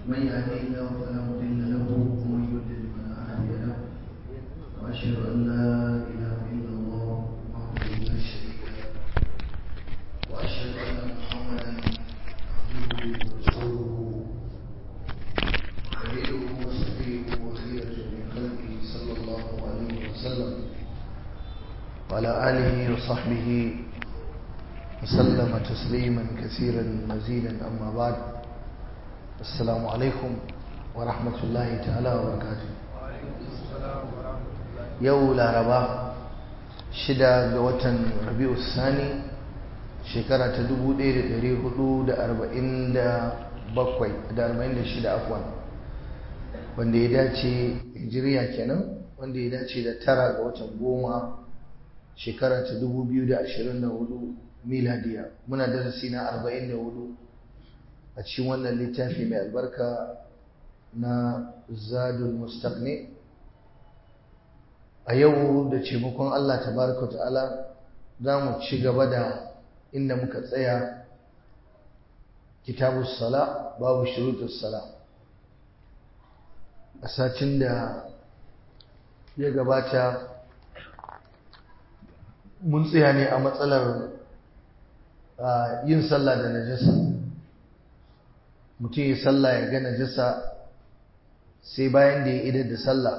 من يهدي الله فلا مضل له ومن يضلل فلا هادي له واشهد ان لا اله الا الله وحده لا شريك له واشهد ان محمدا عبده ورسوله خليله وصفيه وخيرته من خلقه صلى الله عليه وسلم وعلى اله وصحبه وسلم تسليما كثيرا مزيدا أما بعد السلام عليكم ورحمة الله تعالى وبركاته يو لاربا شدا قوة ربيع الثاني شكرا تدبو دير ديري هدو دا أربعين دا بقوي دا أربعين دا شدا أفوان wanda ya dace hijiriya kenan wanda ya dace da tara ga watan goma shekara ta 2024 miladiya muna darasi na 44 a cikin wannan littafi mai albarka na zadul mustaqni a yau da taimakon Allah tabaraka ta'ala za mu ci gaba da inda muka tsaya kitabus sala babu shurutus sala a satin da ya gabata mun tsaya ne a matsalar yin sallah da najasa mutum ya sallah ya ga najasa sai bayan da ya idar da sallah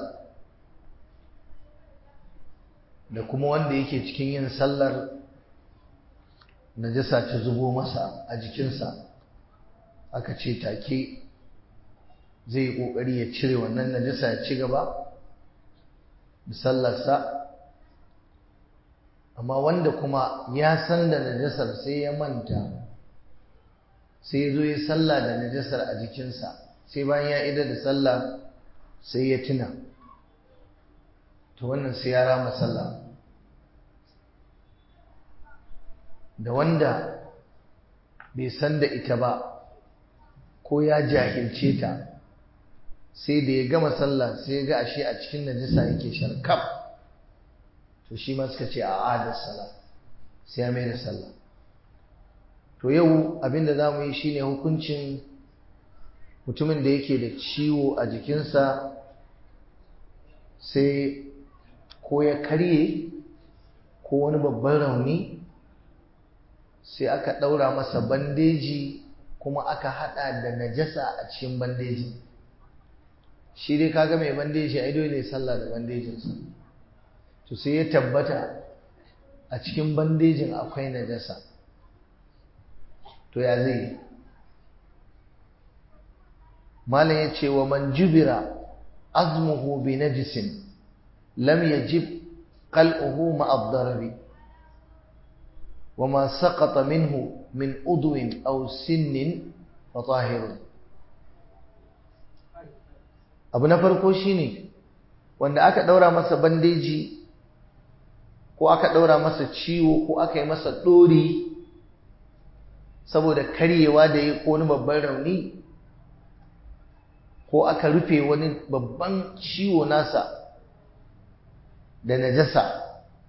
da kuma wanda yake cikin yin sallar najasa ta zubo masa a jikinsa aka ce take zai yi ƙoƙari ya cire wannan najasa ya ci gaba da sallarsa amma wanda kuma ya san da najasar sai ya manta sai ya zo ya sallah da najasar a jikinsa sai bayan ya ida da sallah sai ya tuna to wannan sai ya rama sallah da wanda bai san da ita ba ko ya jahilce ta sai da ya gama sallah sai ya ga ashe a cikin najasa yake sharkaf to shi ma suka ce a adar sallah sai ya mai da sallah to yau abinda za mu yi shine hukuncin mutumin da yake da ciwo a jikinsa sai ko ya karye ko wani babban rauni sai aka ɗaura masa bandeji kuma aka haɗa da najasa a cikin bandeji shi dai kaga mai bandeji ai dole sallah da bandejinsa to sai ya tabbata a cikin bandejin akwai najasa to ya zai malam ya ce wa man jubira azmuhu bi najisin lam yajib qal'uhu ma ad-darari wa ma saqata minhu min udwin aw sinnin fa tahirun abu na farko shine wanda aka daura masa bandeji ko aka ɗaura masa ciwo ko aka yi masa ɗori saboda karyewa da ya ko wani babban rauni ko aka rufe wani babban ciwo nasa da najasa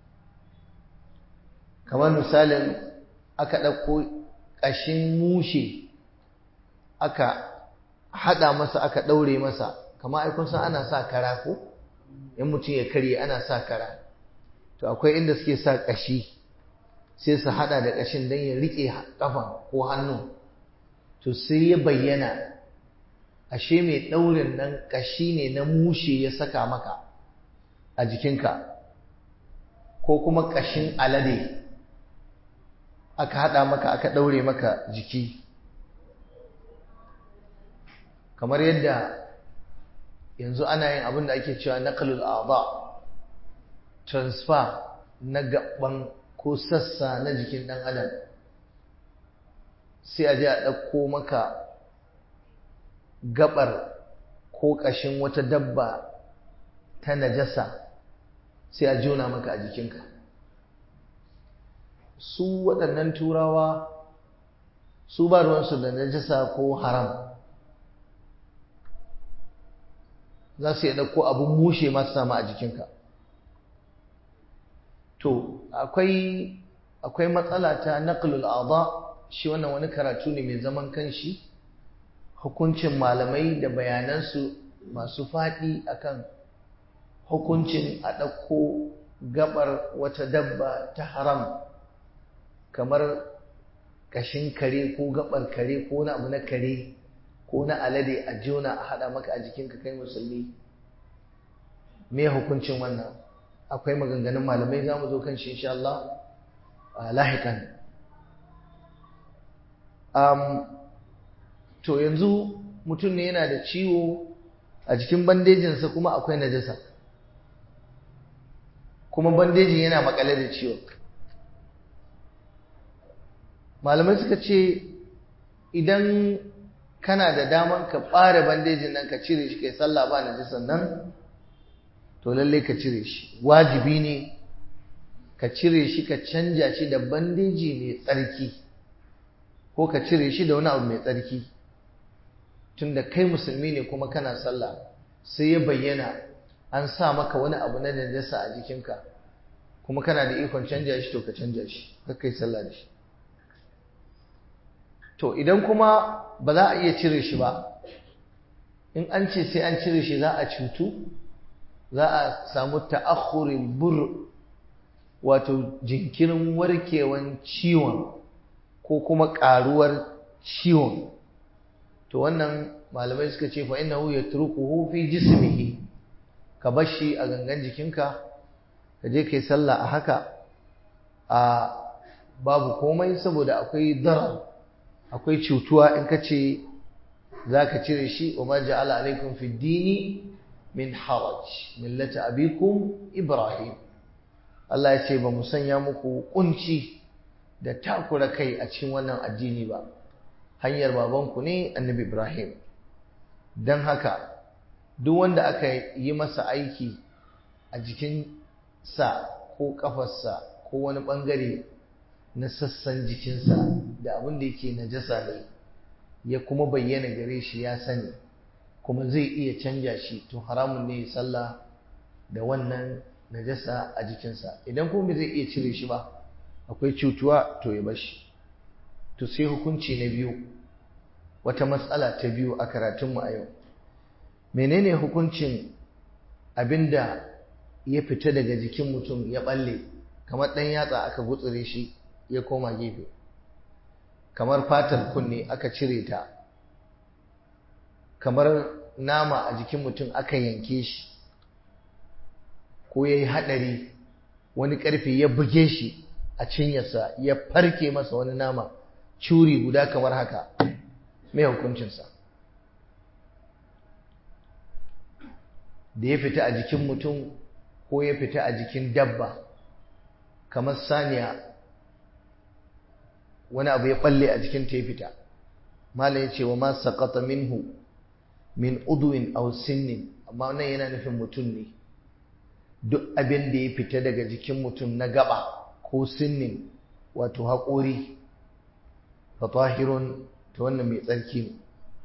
kamar misalin aka ɗauko ƙashin mushe aka haɗa masa aka ɗaure masa kamar aikun san ana sa kara ko in mutum ya karye ana sa kara to akwai inda suke sa ƙashi sai su hada da ƙashin don ya riƙe ƙafa ko hannu to sai ya bayyana ashe mai ɗaurin nan ƙashi ne na mushe ya saka maka a jikinka ko kuma ƙashin alade aka hada maka aka ɗaure maka jiki kamar yadda yanzu ana yin abin da ake cewa naqlul a'dha transfer na gaban ko sassa na jikin ɗan adam sai a je a ɗauko maka gabar ko ƙashin wata dabba ta najasa sai a jona maka a jikinka su waɗannan turawa su ba ruwansu da najasa ko haram za su yi ɗauko abin mushe masu sama a jikinka to akwai akwai matsala ta naqlul a'dha shi wannan wani karatu ne mai zaman kanshi hukuncin malamai da bayanansu masu faɗi akan hukuncin a ɗauko gabar wata dabba ta haram kamar kashin kare ko gabar kare ko na abu na kare ko na alade a jona a haɗa maka a jikinka kai musulmi me hukuncin wannan akwai maganganun malamai za mu zo kan shi insha Allah lahikan to yanzu mutum ne yana da ciwo a jikin bandejinsa kuma akwai najasa kuma bandejin yana makale da ciwo malamai suka ce idan kana da daman ka ɓare bandejin nan ka cire shi kai sallah ba najasan nan to lallai ka cire shi wajibi ne ka cire shi ka canja shi da bandeji mai tsarki ko ka cire shi da wani abu mai tsarki tunda kai musulmi ne kuma kana sallah sai ya bayyana an sa maka wani abu na najasa a jikinka kuma kana da ikon canja shi to ka canja shi kai sallah da shi to idan kuma ba za a iya cire shi ba in an ce sai an cire shi za a cutu za a samu ta'akhurin bur wato jinkirin warkewan ciwon ko kuma ƙaruwar ciwon to wannan malamai suka ce fa innahu yatrukuhu fi jismihi ka bar shi a gangan jikinka ka je kai sallah a haka a babu komai saboda akwai darar akwai cutuwa in ka ce za ka cire shi wa ma ja'ala alaikum fi dini min haraj millata abikum ibrahim Allah ya ce ba mu sanya muku kunci da takura kai a cikin wannan addini ba hanyar babanku ne annabi ibrahim don haka duk wanda aka yi masa aiki a jikin sa ko kafarsa ko wani bangare na sassan jikinsa da abin da yake najasa ne ya kuma bayyana gare shi ya sani kuma zai iya canja shi to haramun ne sallah da wannan najasa a jikinsa idan kuma zai iya cire shi ba akwai cutuwa to ya bashi to sai hukunci na biyu wata matsala ta biyu a karatunmu a yau menene hukuncin abinda ya fita daga jikin mutum ya balle kamar ɗan yatsa aka gutsure shi ya koma gefe kamar fatar kunne aka cire ta kamar nama a jikin mutum aka yanke shi ko ya yi haɗari wani ƙarfe ya buge shi a cinyarsa ya farke masa wani nama curi guda kamar haka mai hukuncinsa da ya fita a jikin mutum ko ya fita a jikin dabba kamar saniya wani abu ya balle a jikin ta ya fita malam ya ce wa ma saqata minhu min udwin aw sinnin amma nan yana nufin mutum ne duk abin da ya fita daga jikin mutum na gaba ko sinnin wato haƙori fa tahirun to wannan mai tsarki ne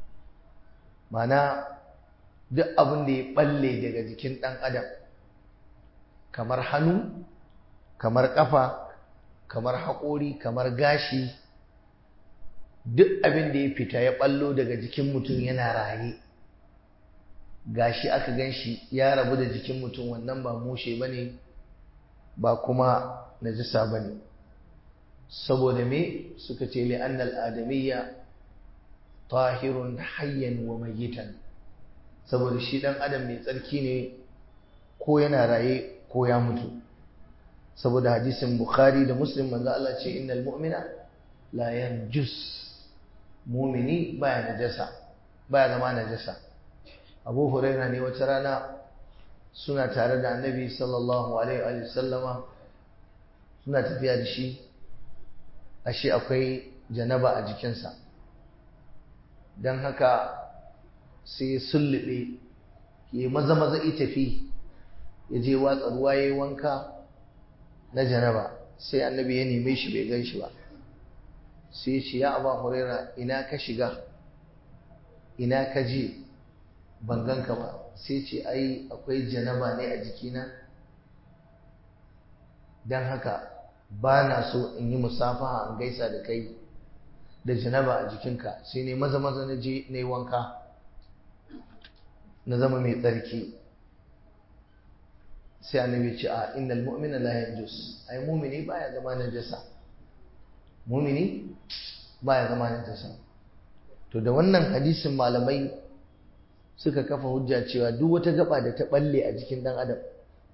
mana duk abin da ya balle daga jikin ɗan adam kamar hannu kamar ƙafa kamar haƙori kamar gashi duk abin da ya fita ya ɓallo daga jikin mutum yana raye gashi aka gan shi ya rabu da jikin mutum wannan ba mushe ba ne ba kuma najisa ba ne saboda me suka ce li'annal adamiyya tahirun hayyan wa mayitan saboda shi ɗan adam mai tsarki ne ko yana raye ko ya mutu saboda hadisin bukhari da muslim manzo Allah ce innal mu'mina la yanjus mu'mini baya najasa baya zama najasa abu huraira ne wata rana suna tare da annabi sallallahu alaihi wa sallama suna tafiya da shi ashe akwai janaba a jikinsa don haka sai ya sullube ya maza maza ya tafi ya je watsa ruwa ya yi wanka na janaba sai annabi ya neme shi bai gan shi ba sai ya ce ya aba huraira ina ka shiga ina ka je ban ganka ba sai ce ai akwai janaba ne a jikina don haka ba na so in yi musafaha in gaisa da kai da janaba a jikinka sai ne maza maza na je na yi wanka na zama mai tsarki sai annabi ce a innal mu'mina la yanjus ai mu'mini baya zama najasa mu'mini baya zama najasa to da wannan hadisin malamai suka kafa hujja cewa duk wata gaba da ta balle a jikin dan adam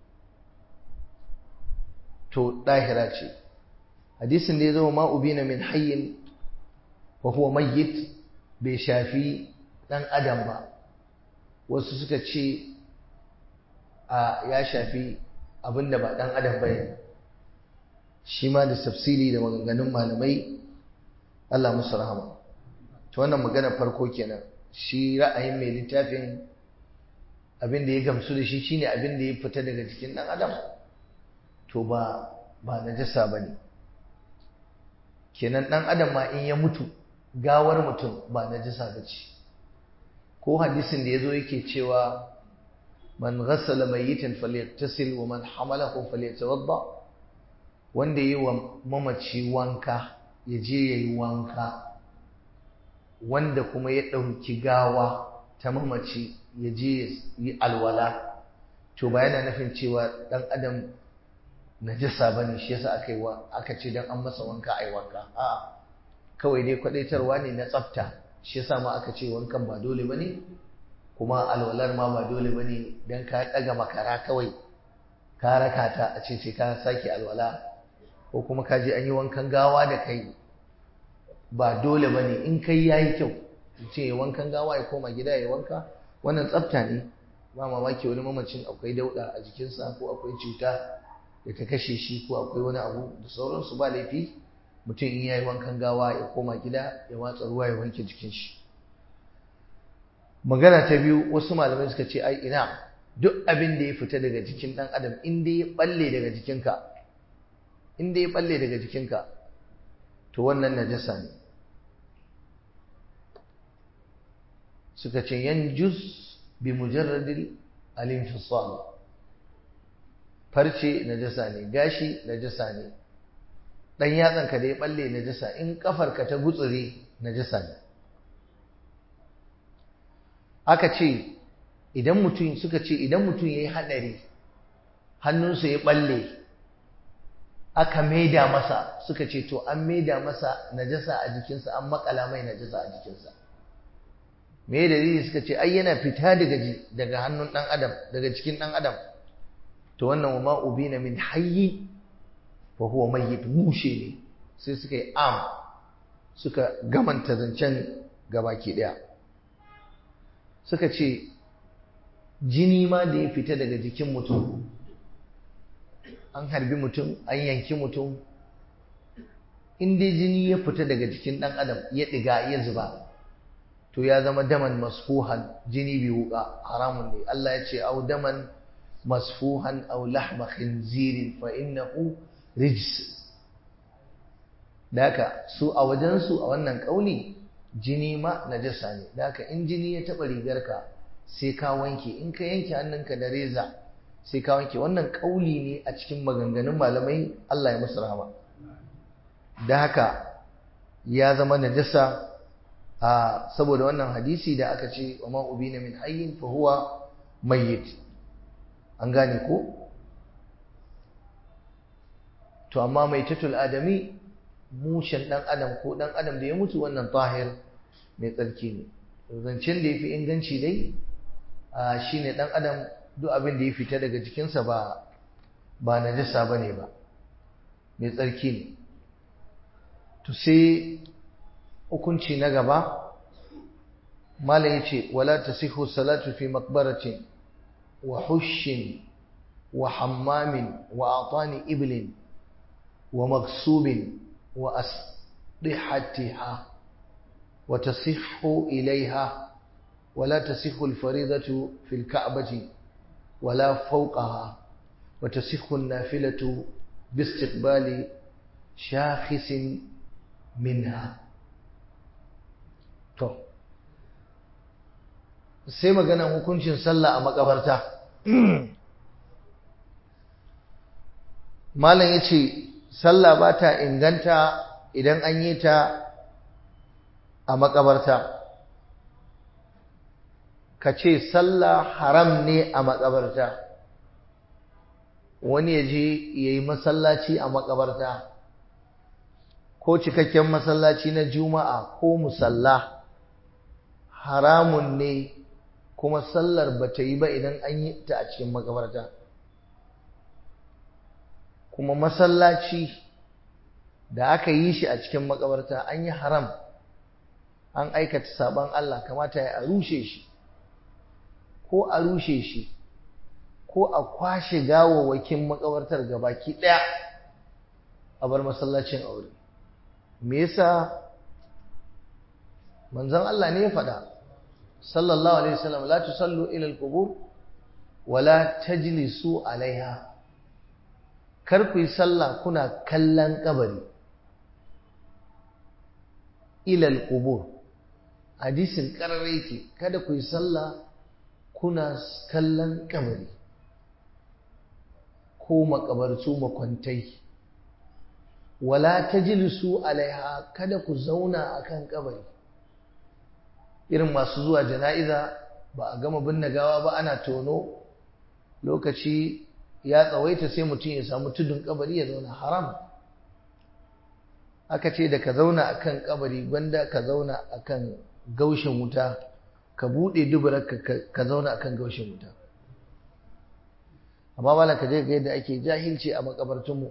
to dahira ce hadisin da ya zama ma ubina min hayyin wa huwa mayyit bai shafi dan adam ba wasu suka ce a ya shafi abinda ba dan adam bane shi ma da tafsiri da maganganun malamai Allah musu rahama to wannan magana farko kenan shi ra'ayin mai littafin abin da ya gamsu da shi shine abin da ya fita daga jikin dan adam to ba ba najasa bane kenan dan adam ma in ya mutu gawar mutum ba najasa bace ko hadisin da yazo yake cewa man ghassala mayyitan falyattasil wa man hamalahu falyatawadda wanda yi wa mamaci wanka ya je yayi wanka wanda kuma ya ɗauki gawa ta mamaci ya je yi alwala to ba yana nufin cewa ɗan adam najasa ba ne shi yasa aka yi aka ce don an masa wanka a yi wanka a kawai dai kwaɗaitarwa ne na tsafta shi yasa ma aka ce wankan ba dole ba ne kuma alwalar ma ba dole ba ne don ka ɗaga makara kawai ka raka ta a ce sai ka sake alwala ko kuma ka je an yi wankan gawa da kai ba dole ba ne in kai ya yi kyau ce wankan gawa ya koma gida ya wanka wannan tsafta ne ba mamaki wani mamacin akwai dauɗa a jikinsa ko akwai cuta da ta kashe shi ko akwai wani abu da sauransu ba laifi mutum in ya yi wankan gawa ya koma gida ya watsa ruwa ya wanke jikin shi magana ta biyu wasu malamai suka ce ai ina duk abin da ya fita daga jikin ɗan adam in dai ya balle daga jikinka in dai ya balle daga jikinka to wannan najasa ne suka ce yanjus bi mujarradil al-infisal farce najasa ne gashi najasa ne dan yatsanka da ya balle najasa in kafarka ta gutsure najasa ne aka ce idan mutum suka ce idan mutum yayi hadari hannunsa ya balle aka maida masa suka ce to an maida masa najasa a jikinsa an makala mai najasa a jikinsa me dalili suka ce ai yana fita daga daga hannun dan adam daga cikin dan adam to wannan wa ma ubina min hayyi fa huwa mayyit mushe ne sai suka yi am suka gamanta zancen gabaki daya suka ce jini ma da ya fita daga jikin mutum an harbi mutum an yanki mutum in dai jini ya fita daga jikin ɗan adam ya ɗiga ya zuba to ya zama daman masfuhan jini bi wuka haramun ne Allah ya ce au daman masfuhan au lahma khinzirin fa innahu rijs da haka su a wajensu a wannan ƙauni jini ma najasa ne da haka in jini ya taɓa rigarka sai ka wanke in ka yanke hannunka da reza sai ka wanke wannan kauli ne a cikin maganganun malamai Allah ya musu rahama da haka ya zama najasa a saboda wannan hadisi da aka ce wa ma ubina min hayyin fa huwa mayyit an gane ko to amma mai tatul adami mushen dan adam ko dan adam da ya mutu wannan tahir mai tsarki ne zancen da yafi inganci dai shine dan adam duk abin da ya fita daga jikinsa ba ba najasa bane ba mai tsarki ne to sai hukunci na gaba malam yace wala tasihu salatu fi maqbaratin wa hushin wa hammamin wa atani iblin wa maghsubin wa asdihatiha wa tasihhu ilaiha ولا تصح الفريضة في الكعبة ولا فوقها وتصح النافلة باستقبال شاخص منها to sai magana hukuncin sallah a makabarta malam yace sallah ba ta inganta idan an yi ta a makabarta ka ce sallah haram ne a makabarta wani ya je ya yi masallaci a makabarta ko cikakken masallaci na juma'a ko musalla haramun ne kuma sallar ba ta yi ba idan an yi ta a cikin makabarta kuma masallaci da aka yi shi a cikin makabarta an yi haram an aikata sabon Allah kamata ya rushe shi ko a rushe shi ko a kwashe gawawwakin makabartar gabaki ɗaya a bar masallacin aure me yasa manzon Allah ne ya faɗa sallallahu alaihi wasallam la tusallu ila al-qubur wa la tajlisu alaiha kar ku yi sallah kuna kallon kabari ila al-qubur hadisin karare yake kada ku yi sallah kuna kallon kabari ko makabartu makwantai wala tajlisu alaiha kada ku zauna akan kabari irin masu zuwa jana'iza ba a gama binne gawa ba ana tono lokaci ya tsawaita sai mutum ya samu tudun kabari ya zauna haram aka ce da ka zauna akan kabari gwanda ka zauna akan gaushin wuta ka bude dubarar ka zauna akan gaushin wuta amma bala ka je ga yadda ake jahilci a makabartunmu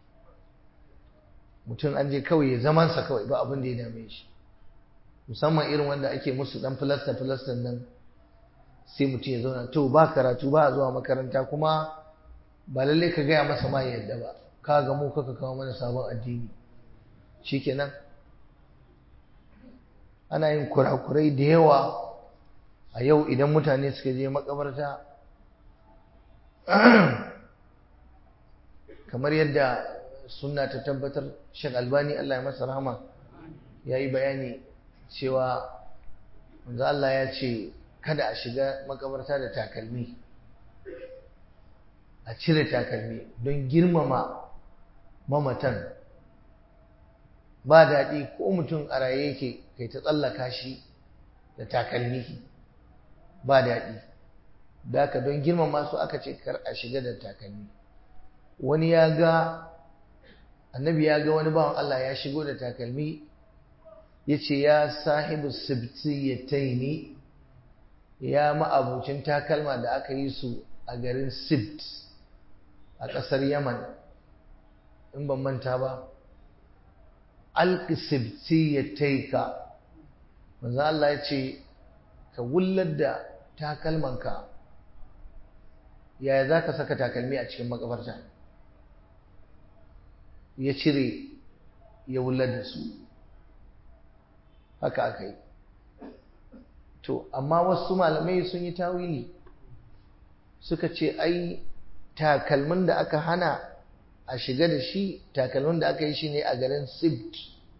mutum an je kawai ya zamansa kawai ba abin da ya dame shi musamman irin wanda ake musu dan filasta filastan nan sai mutum ya zauna to ba karatu ba a zuwa makaranta kuma ba lalle ka gaya masa ma yadda ba ka ga mu kaka kawo mana sabon addini shikenan ana yin kurakurai da yawa a yau idan mutane suka je makabarta kamar yadda sunna ta tabbatar shek albani Allah ya masa rahama ya yi bayani cewa manzo Allah ya ce kada a shiga makabarta da takalmi a cire takalmi don girmama mamatan ba daɗi ko mutum a raye yake kai ta tsallaka shi da takalmi ba daɗi da ka don girmama su aka ce kar a shiga da takalmi wani ya ga annabi ya ga wani bawan Allah ya shigo da takalmi ya ce ya sahibu sibtiyataini ya ma'abucin takalma da aka yi su a garin sibt a ƙasar yaman in ban manta ba alƙi sibtiyataika manzo Allah ya ce ka wullar da takalmanka yaya za ka saka takalmi a cikin makabarta ya cire ya wullar da su haka aka yi to amma wasu malamai sun yi tawili suka ce ai takalmin da aka hana a shiga da shi takalmin da aka yi shi ne a garin sibt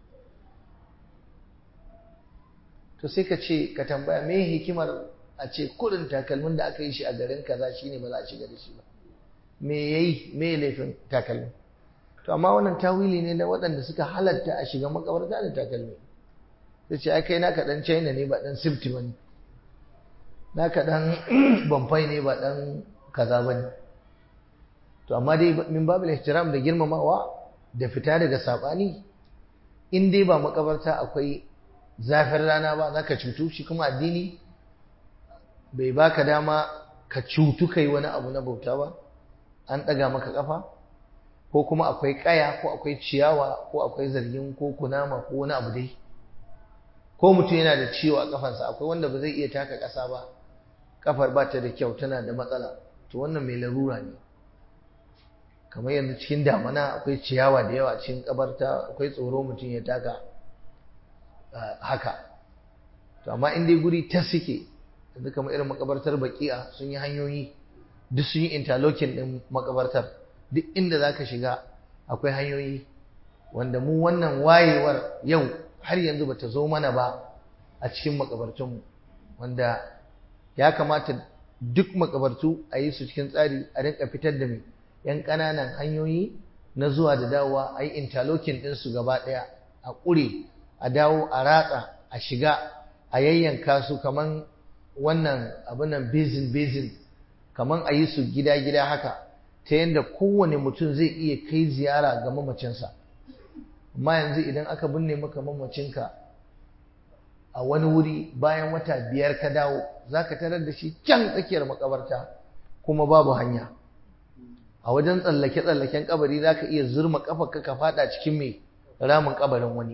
to sai ka ce ka tambaya me hikimar a ce kurin takalmin da aka yi shi a garin kaza shine ba za a shiga da shi ba me yayi me laifin takalmin to amma wannan tawili ne na waɗanda suka halatta a shiga makabarta da takalmi sai ce ai kai naka dan China ne ba dan Sifti bane naka dan Bamfai ne ba dan kaza bane to amma dai min babil ihtiram da girmamawa da fita daga sabani in dai ba makabarta akwai zafin rana ba zaka cutu shi kuma addini bai baka dama ka cutu kai wani abu na bauta ba an ɗaga maka ƙafa ko kuma akwai ƙaya ko akwai ciyawa ko akwai zargin ko kunama ko wani abu dai ko mutum yana da ciwo a ƙafansa akwai wanda ba zai iya taka ƙasa ba ƙafar ba ta da kyau tana da matsala to wannan mai larura ne kamar yanzu cikin damana akwai ciyawa da yawa cikin ƙabarta akwai tsoro mutum ya taka haka to amma in dai guri ta suke yanzu kamar irin makabartar baki'a sun yi hanyoyi duk sun yi interlocking din makabartar duk inda za ka shiga akwai hanyoyi wanda mu wannan wayewar yau har yanzu bata zo mana ba a cikin makabartunmu wanda ya kamata duk makabartu a yi su cikin tsari a rinka fitar da mai yan ƙananan hanyoyi na zuwa da dawowa a yi interlocking ɗinsu gaba ɗaya a ƙure a dawo a ratsa a shiga a yayyanka su kaman wannan abinan bezin bezin kaman a yi su gida-gida haka ta yadda kowane mutum zai iya kai ziyara ga mamacinsa amma yanzu idan aka binne maka mamacinka a wani wuri bayan wata biyar ka dawo za ka tarar da shi can tsakiyar makabarta kuma babu hanya a wajen tsallake-tsallaken kabari za ka iya zurma kafarka ka fada cikin mai ramin kabarin wani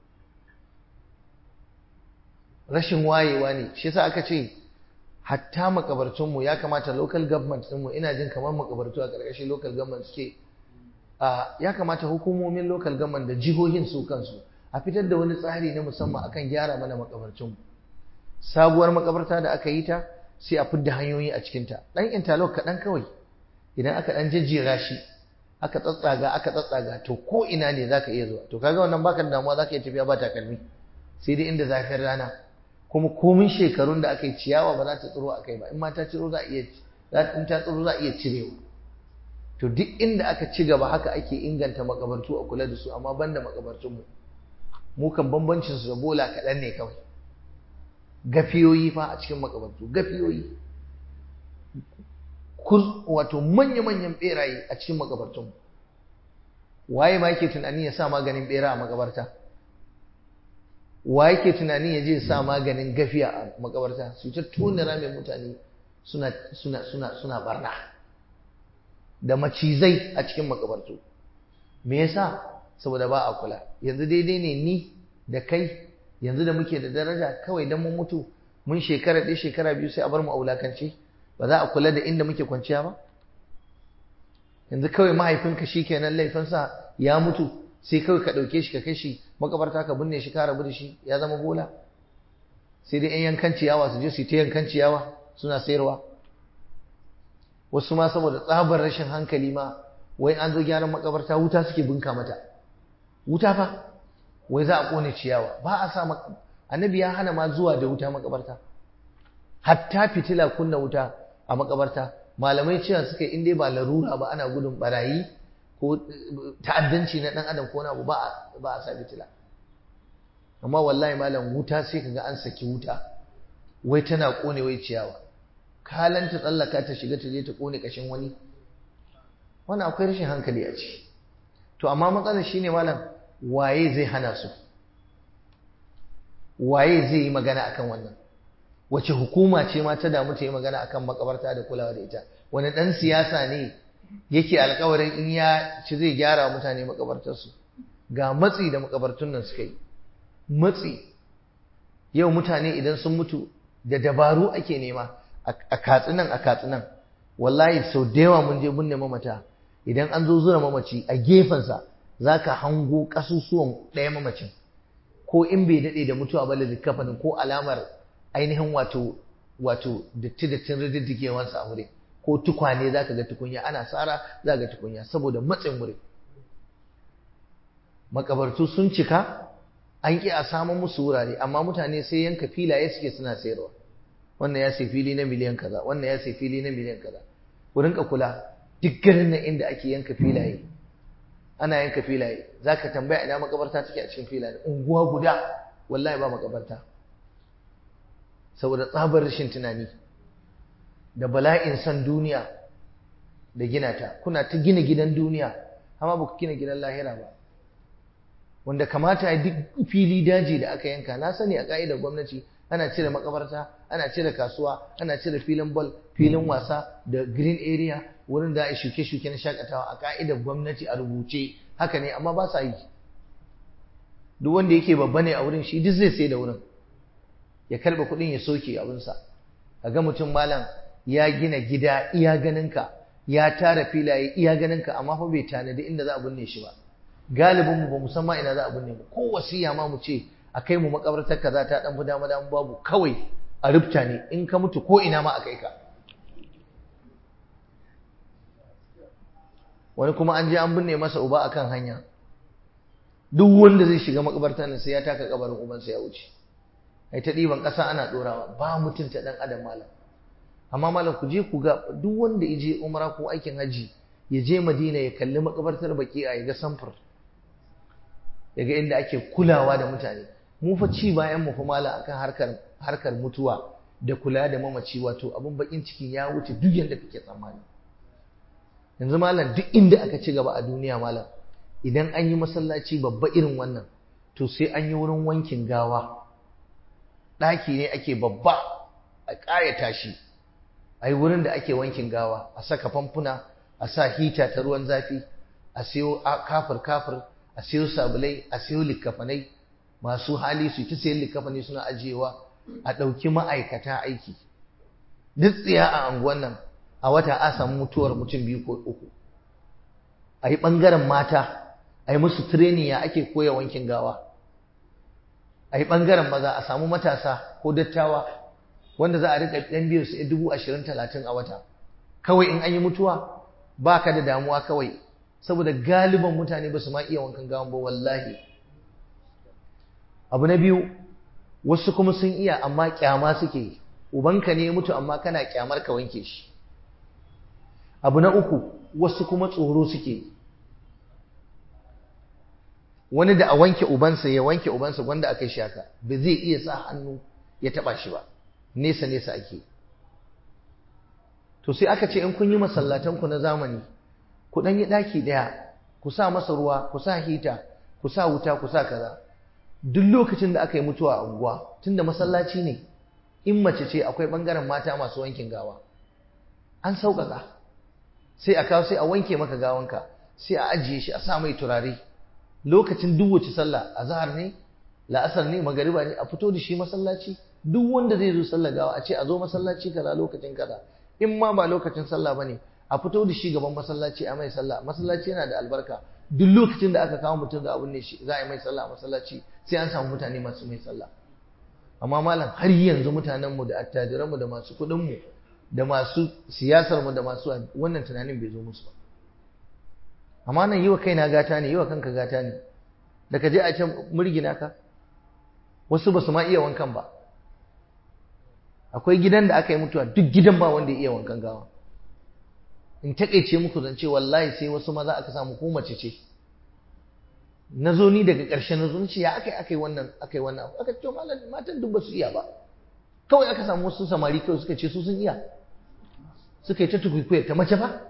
rashin wayewa ne shi yasa aka ce hatta makabartunmu ya kamata local government ɗinmu ina jin kamar makabartu a ƙarƙashin local government suke ya kamata hukumomin local government da jihohin su kansu a fitar da wani tsari na musamman akan gyara mana makabartunmu sabuwar makabarta da aka yi ta sai a fidda hanyoyi a cikinta ɗan interlock kaɗan kawai idan aka ɗan jejjera shi aka tsatsaga aka tsatsaga to ko ina ne zaka iya zuwa to kaga wannan baka da damuwa zaka iya tafiya ba takalmi sai dai inda zafin rana kuma komin shekarun da aka yi ciyawa ba za ta tsiro a kai ba in ma ta tsiro za a iya in ta tsiro za a iya cirewa to duk inda aka ci gaba haka ake inganta makabartu a kula da su amma banda makabartun mu mu kan bambancin su da bola kaɗan ne kawai gafiyoyi fa a cikin makabartu gafiyoyi wato manya-manyan beraye a cikin makabartun waye ma yake tunani ya sa maganin bera a makabarta wa yake tunani ya je sa maganin gafiya a makabarta su ta tona ramin mutane suna suna suna suna barna da macizai a cikin makabartu me yasa saboda ba a kula yanzu daidai ne ni da kai yanzu da muke da daraja kawai dan mun mutu mun shekara ɗaya shekara biyu sai a bar mu a wulakance ba za a kula da inda muke kwanciya ba yanzu kawai mahaifinka shi kenan laifinsa ya mutu sai kawai ka ɗauke shi ka kai shi makabarta ka binne shi ka rabu da shi ya zama bola sai dai 'yan yankan ciyawa su je su yi ta yankan ciyawa suna sayarwa wasu ma saboda tsabar rashin hankali ma wai an zo gyaran makabarta wuta suke bunka mata wuta fa wai za a kone ciyawa ba a sa annabi ya hana ma zuwa da wuta makabarta hatta fitila kunna wuta a makabarta malamai cewa suka in dai ba larura ba ana gudun barayi ko ta'addanci na dan adam ko na abu ba ba a sa fitila amma wallahi malam wuta sai kaga an saki wuta wai tana kone wai ciyawa kalanta tsallaka ta shiga ta je ta kone kashin wani wannan akwai rashin hankali a ciki to amma matsalar shine malam waye zai hana su waye zai yi magana akan wannan wace hukuma ce ma ta damu ta yi magana akan makabarta da kulawa da ita wani dan siyasa ne yake alkawarin in ya ci zai gyara mutane makabartarsu ga matsi da makabartun nan suka yi matsi yau mutane idan sun mutu da dabaru ake nema a katsinan a katsinan wallahi sau da yawa mun je binne mamata idan an zo zura mamaci a gefensa za ka hango ƙasusuwan ɗaya mamacin ko in bai daɗe da mutuwa ba da kafanin ko alamar ainihin wato wato datti dattin rididdigewansa a wuri ko tukwane za ka ga tukunya ana tsara za ga tukunya saboda matsin wuri makabartu sun cika an ƙi a samun musu wurare amma mutane sai yanka filaye suke suna sayarwa wannan ya sai fili na miliyan kaza wannan ya sai fili na miliyan kaza ku rinka kula duk garin nan inda ake yanka filaye ana yanka filaye zaka tambaya ina makabarta take a cikin filaye unguwa guda wallahi ba makabarta saboda tsabar rashin tunani da bala'in san duniya da gina ta kuna ta gina gidan duniya amma ba ku gina gidan lahira ba wanda kamata ya duk fili daji da aka yanka na sani a ka'idar gwamnati ana cire makabarta ana cire kasuwa ana cire filin ball filin wasa da green area wurin da a shuke-shuke na shakatawa a ka'idar gwamnati a rubuce haka ne amma ba sa yi duk wanda yake babba ne a wurin shi duk zai sai da wurin ya karɓe kuɗin ya soke abinsa ga mutum malam ya gina gida iya ganinka ya tara filaye iya ganinka amma fa bai tanadi inda za a binne shi ba galibin mu ba mu san ma ina za a binne mu ko wasiya ma mu ce a kai mu makabartar kaza ta dan fi dama dama babu kawai a rubta ne in ka mutu ko ina ma a kai ka wani kuma an je an binne masa uba akan hanya duk wanda zai shiga makabartar nan sai ya taka kabarin ubansa ya wuce ai ta ɗiban ƙasa ana ɗorawa ba mutunta ɗan adam malam amma malam ku je ku ga duk wanda ya je umra ko aikin haji ya je madina ya kalli makabartar baki a ya ga samfur ya ga inda ake kulawa da mutane mu fa ci bayan mu fa mala akan harkar harkar mutuwa da kula da mamaci wato abun bakin ciki ya wuce duk yanda kake tsammani yanzu malam duk inda aka ci gaba a duniya malam idan an yi masallaci babba irin wannan to sai an yi wurin wankin gawa ɗaki ne ake babba a ƙayata shi a yi wurin da ake wankin gawa a saka famfuna a sa hita ta ruwan zafi a siyo kafir kafir a siyo sabulai a siyo likkafanai masu hali su ta sayan likkafanai suna ajiyewa a ɗauki ma'aikata aiki duk tsiya a anguwan nan a wata a samu mutuwar mutum biyu ko uku a yi ɓangaren mata a yi musu training ya ake koya wankin gawa a yi ɓangaren maza a samu matasa ko dattawa wanda za a riƙa ɗan biyu su dubu ashirin talatin a wata kawai in an yi mutuwa ba ka da damuwa kawai saboda galiban mutane ba su ma iya wankan gawan ba wallahi abu na biyu wasu kuma sun iya amma kyama suke ubanka ne ya mutu amma kana kyamar ka wanke shi abu na uku wasu kuma tsoro suke wani da a wanke ubansa ya wanke ubansa wanda aka shi haka ba zai iya sa hannu ya taba shi ba nesa nesa ake to sai aka ce in kun yi masallatan ku na zamani ku dan yi daki daya ku sa masa ruwa ku sa hita ku sa wuta ku sa kaza duk lokacin da aka yi mutuwa a unguwa tunda masallaci ne in mace ce akwai bangaren mata masu wankin gawa an sauƙaƙa sai a kawo sai a wanke maka gawanka sai a ajiye shi a sa mai turare lokacin duk wace sallah azhar ne la'asar ne magariba ne a fito da shi masallaci duk wanda zai zo sallah gawa a ce a zo masallaci kaza lokacin kaza in ma ba lokacin sallah bane a fito da shi gaban masallaci a mai sallah masallaci yana da albarka duk lokacin da aka kawo mutum da abun ne shi za a yi mai sallah a masallaci sai an samu mutane masu mai sallah amma malam har yanzu mutanenmu da attajiranmu da masu kuɗinmu da masu siyasarmu da masu wannan tunanin bai zo musu ba amma nan yi wa kaina gata ne yi wa kanka gata ne da ka je a can murgina ka wasu ba su ma iya wankan ba akwai gidan da aka yi mutuwa duk gidan ba wanda ya iya wankan gawa in taƙaice muku zance wallahi sai wasu maza aka samu ko mace ce na zo ni daga ƙarshen na zo ce ya aka yi aka yi wannan aka yi wannan aka ce malam matan duk ba su iya ba kawai aka samu wasu samari kawai suka ce su sun iya suka yi ta tukwikwiya ta mace ba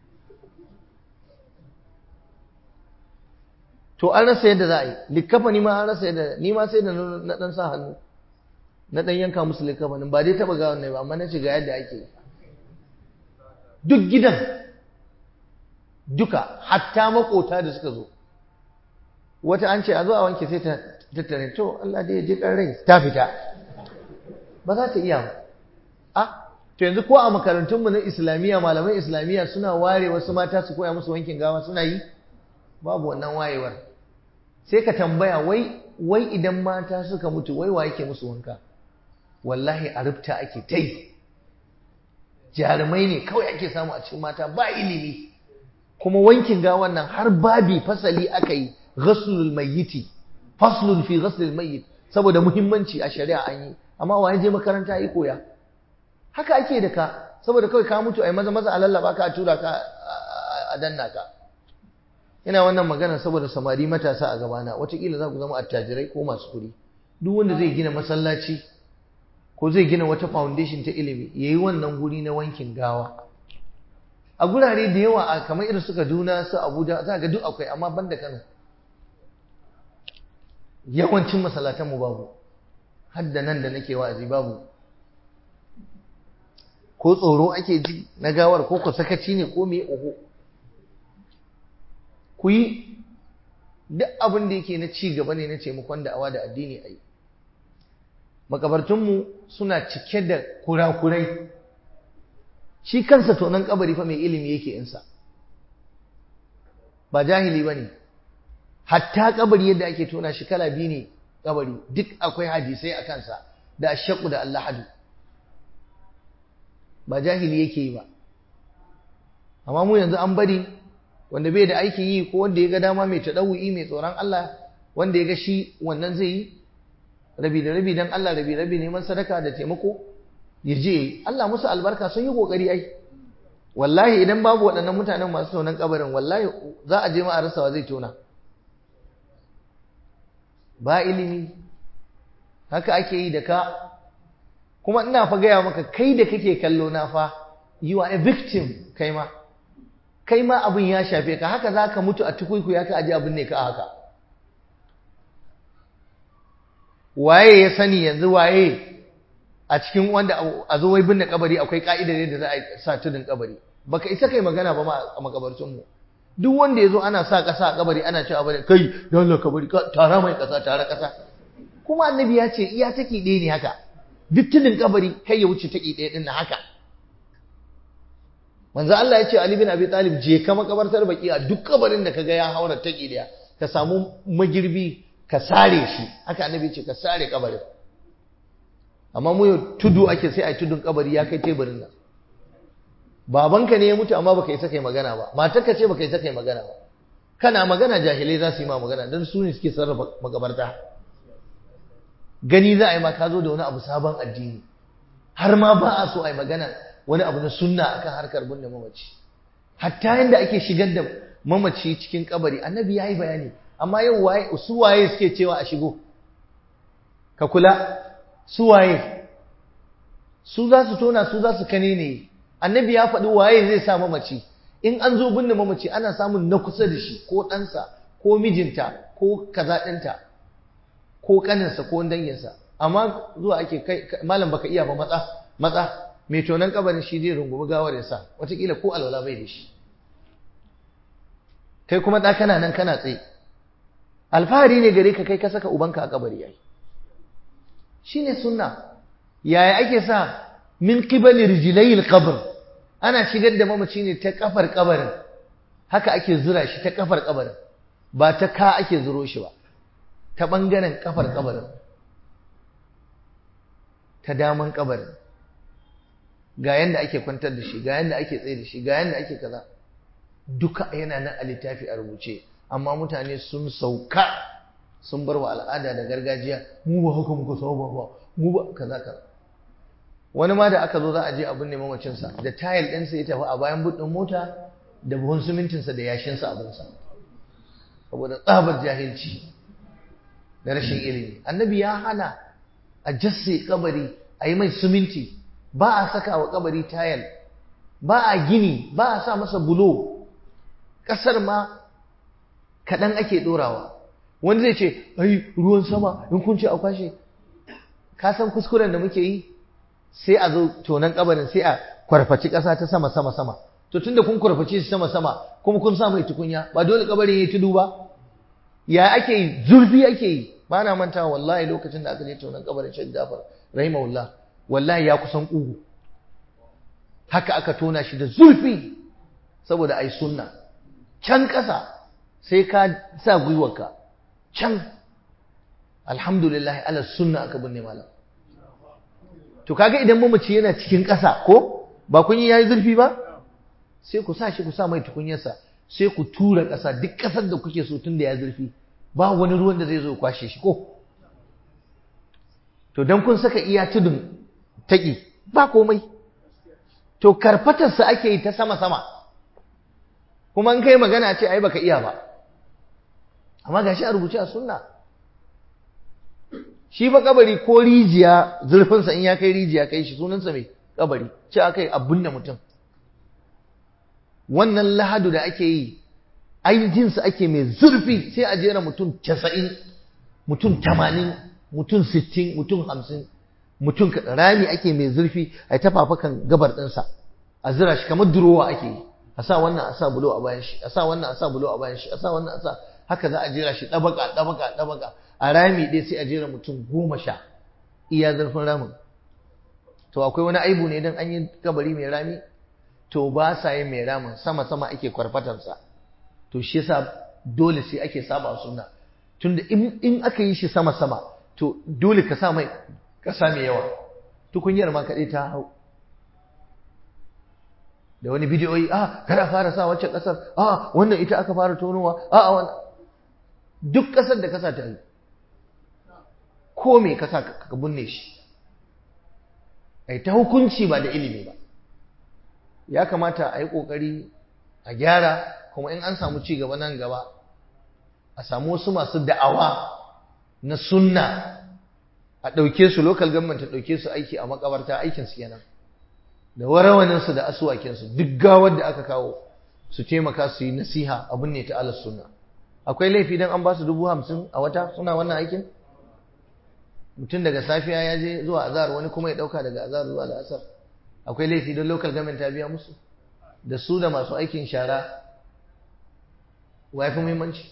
to an rasa yadda za a yi likkafa ni ma an rasa yadda ni ma sai da na dan sa hannu na dan yanka musu likkafanin ba dai taba gawan ne ba amma na ce ga yadda ake duk gidan duka hatta makota da suka zo wata an ce a zo a wanke sai ta tattare to Allah dai ya ji kan rai ta fita ba za ta iya ba a to yanzu ko a makarantunmu na islamiyya malaman islamiyya suna ware wasu mata su koya musu wankin gawa suna yi babu wannan wayewar sai ka tambaya wai wai idan mata suka mutu wai wa yake musu wanka wallahi a rubta ake ta yi jarumai ne kawai ake samu a cikin mata ba ilimi kuma wankin gawan nan har babi fasali aka yi ghaslul mayyiti faslun fi ghaslil mayyit saboda muhimmanci a shari'a an yi amma wa je makaranta yi koya haka ake da ka saboda kawai ka mutu ai maza maza a lallaba ka a tura ka a danna ka ina wannan magana saboda samari matasa a gabana watakila za ku zama attajirai ko masu kuɗi duk wanda zai gina masallaci ko zai gina wata foundation ta ilimi ya yi wannan guri na wankin gawa a gurare da yawa a kamar irin su kaduna su abuja za ga duk akwai amma ban da kano yawancin masallatanmu babu hadda nan da nake wa'azi babu ko tsoro ake ji na gawar ko ku sakaci ne ko me oho ku yi duk abin da yake na ci gaba ne na taimakon da'awa da addini a yi makabartunmu suna cike da kurakurai shi kansa tonon kabari fa mai ilimi yake insa ba jahili ba ne hatta kabari yadda ake tona shi kala biyu ne kabari duk akwai hadisai a kansa da ashaku da allahadu ba jahili yake yi ba amma mu yanzu an bari wanda bai da aikin yi ko wanda ya ga dama mai taɗawu'i mai tsoron Allah wanda ya ga shi wannan zai yi rabi da rabi dan Allah rabi rabi neman sadaka da taimako ya je Allah musu albarka sun yi kokari ai wallahi idan babu waɗannan mutanen masu tonon kabarin wallahi za a je ma a rasawa zai tona ba ilimi haka ake yi da ka kuma ina fa gaya maka kai da kake kallo na fa you are a victim kai ma kai ma abin ya shafe ka haka za ka mutu a tukuiku ya ka aji abin ne ka haka waye ya sani yanzu waye a cikin wanda a zo wai binne kabari akwai ka'idar yadda za a sa tudun kabari baka isa kai magana ba ma a makabarcin mu duk wanda ya zo ana sa ƙasa a kabari ana cewa bane kai da Allah kabari tara mai ƙasa tara ƙasa kuma annabi ya ce iya take ɗaya ne haka duk tudun kabari kai ya wuce take ɗaya ɗin na haka manzo Allah ya ce Ali bin Abi Talib je ka makabartar baki a duk kabarin da kaga ya haura take ɗaya ka samu magirbi ka sare shi haka annabi ya ce ka sare kabarin amma mu yau tudu ake sai ai tudun kabari ya kai teburin nan babanka ne ya mutu amma baka isa kai magana ba matarka ce baka isa kai magana ba kana magana jahilai za su yi ma magana don su ne suke sarrafa makabarta gani za a yi ma ka zo da wani abu sabon addini har ma ba a so a yi magana wani abu na sunna akan harkar binne mamaci hatta yadda ake shigar da mamaci cikin kabari annabi ya yi bayani amma yau waye su waye suke cewa a shigo ka kula su waye su za su tona su za su kane ne annabi ya faɗi waye zai sa mamaci in an zo binne mamaci ana samun na kusa da shi ko ɗansa ko mijinta ko kaza ɗinta ko ƙaninsa ko danginsa amma zuwa ake kai malam baka iya ba matsa matsa mai tonon kabarin shi zai rungumi gawar ya sa wataƙila ko alwala bai da shi kai kuma ɗa kana nan kana tsaye alfahari ne gare ka kai ka saka ubanka a kabari yayi shine sunna yaya ake sa min qibali rijlayil qabr ana shigar da mamaci ne ta kafar kabarin haka ake zura shi ta kafar kabarin ba ta ka ake zuro shi ba ta bangaren kafar kabarin ta daman kabarin ga yanda ake kwantar da shi ga yanda ake tsaye da shi ga yanda ake kaza duka yana nan a littafi a rubuce amma mutane sun sauka sun bar wa al'ada da gargajiya mu ba haka muka saba ba mu ba kaza kaza wani ma da aka zo za a je abin neman macinsa da tayil ɗinsa ya tafi a bayan buɗin mota da buhun simintinsa da yashinsa abinsa saboda tsabar jahilci da rashin ilimi annabi ya hana a jasse kabari a yi mai siminti ba a saka wa kabari tayil ba a gini ba a sa masa bulo ƙasar ma kaɗan ake ɗorawa wani zai ce ai ruwan sama in kun ce a kwashe ka san kuskuren da muke yi sai a zo tonan kabarin sai a kwarfaci ƙasa ta sama sama sama to tunda kun kwarfaci shi sama sama kuma kun sa mai tukunya ba dole kabarin yayi tudu ba ya ake yi zurfi ake yi ba na mantawa wallahi lokacin da aka je tonan kabarin Sheikh Jafar rahimahullah wallahi ya kusan kugu haka aka tona shi da zurfi saboda ai sunna can ƙasa sai ka sa gwiwarka can alhamdulillah ala sunna aka binne malam to kaga idan mamaci yana cikin ƙasa ko ba kun yi yayi zurfi ba sai ku sa shi ku sa mai tukunyarsa sai ku tura ƙasa duk ƙasar da kuke so tun da ya zurfi ba wani ruwan da zai zo kwashe shi ko to dan kun saka iya tudun taƙi ba komai to karfatarsa ake yi ta sama sama kuma in kai magana ce ai baka iya ba amma gashi a rubuce a sunna shi fa kabari ko rijiya zurfinsa in ya kai rijiya kai shi sunansa mai kabari ce aka yi abin da mutum wannan lahadu da ake yi ainihinsa ake mai zurfi sai a jera mutum casa'in mutum tamanin mutum sittin mutum hamsin mutum rami ake mai zurfi a ta fafakan gabar ɗinsa a zira shi kamar durowa ake yi a sa wannan a sa bulo a bayan shi a sa wannan a sa bulo a bayan shi a sa wannan a sa haka za a jera shi ɗabaka ɗabaka ɗabaka a rami ɗaya sai a jera mutum goma sha iya zurfin ramin to akwai wani aibu ne don an yi kabari mai rami to ba sa yin mai ramin sama sama ake kwarfatansa to shi yasa dole sai ake saba sunna tunda in aka yi shi sama sama to dole ka sa mai kasa mai yawa tukunyar ma kaɗai ta hau da wani bidiyoyi a kada fara sa wacce ƙasar a wannan ita aka fara tonowa a a wannan duk ƙasar da kasa ta yi ko me kasa ka binne shi ai ta hukunci ba da ilimi ba ya kamata a yi ƙoƙari a gyara kuma in an samu ci gaba nan gaba a samu wasu masu da'awa na sunna a ɗauke su local government ta ɗauke su aiki a makabarta aikin su kenan da warawanin su da asuwakin su duk gawar da aka kawo su taimaka su yi nasiha abin ne ta alas sunna akwai laifi dan an ba su dubu hamsin a wata suna wannan aikin mutum daga safiya ya je zuwa azhar wani kuma ya ɗauka daga azhar zuwa la'asar akwai laifi don local government ta biya musu da su da masu aikin shara wa fi muhimmanci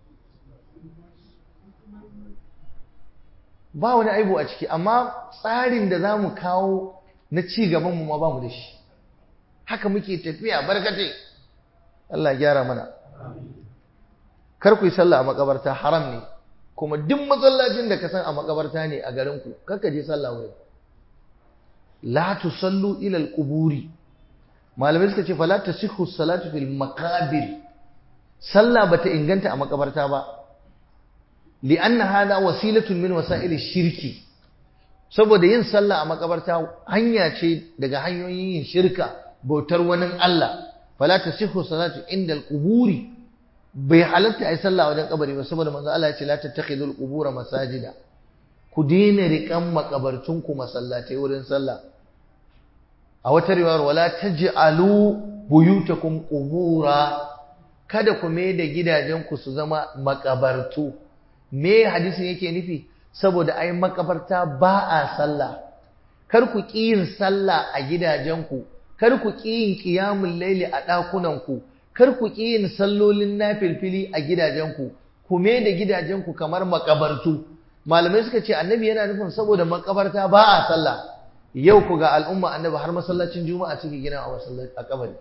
ba wani aibu a ciki amma tsarin da za mu kawo na ci gabanmu ma ba mu da shi haka muke tafiya barkatai Allah gyara mana kar ku yi sallah a makabarta haram ne kuma duk masallacin da ka san a makabarta ne a garinku kar ka je sallah wurin la tusallu ila al-quburi malamai suka ce fala tasihhu salatu fil maqabir sallah bata inganta a makabarta ba li'anna hada wasilatun min wasa'il shirki saboda yin sallah a makabarta hanya ce daga hanyoyin yin shirka bautar wani Allah fala tasihhu salatu inda al-quburi bai halatta ai sallah wajen kabari ba saboda manzo Allah ya ce la tattakhidul qubura masajida ku daina riƙan makabartunku masallatai wurin sallah a wata riwayar wala taj'alu buyutakum qubura kada ku mai da gidajenku su zama makabartu me hadisin yake nufi saboda ai makabarta ba a sallah kar ku ƙi yin sallah a gidajenku kar ku ƙi yin qiyamul laili a ɗakunanku kar ku ƙi yin sallolin nafilfili a gidajenku ku mai da gidajenku kamar makabartu malamai suka ce annabi yana nufin saboda makabarta ba a sallah yau ku ga al'umma annabi har masallacin juma'a suke gina a masallaci a kabari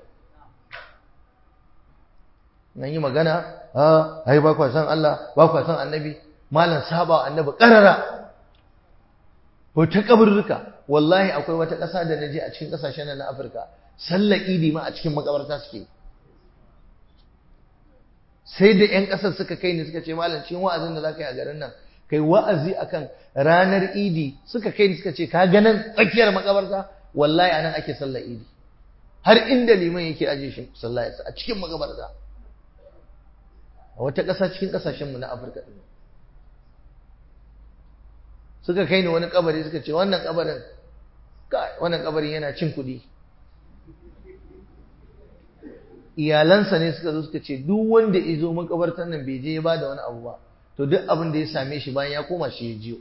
nan yi magana a ai ba kwa san Allah ba kwa san annabi malam saba annabi karara ko ta kaburruka wallahi akwai wata ƙasa da naje a cikin ƙasashen nan na Afirka sallar idi ma a cikin makabarta suke sai da ƴan ƙasar suka kai ni suka ce malam cikin wa'azin da zaka yi a garin nan kai wa'azi akan ranar idi suka kai ni suka ce ka ganin tsakiyar makabarta wallahi anan ake sallar idi har inda liman yake aje shi sallah a cikin makabarta a wata ƙasa cikin ƙasashenmu na afirka ɗin suka kai ni wani kabari suka ce wannan kabarin wannan kabarin yana cin kuɗi iyalansa ne suka zo suka ce duk wanda ya zo makabartar nan bai je ya ba da wani abu ba to duk abin da ya same shi bayan ya koma shi ya jiyo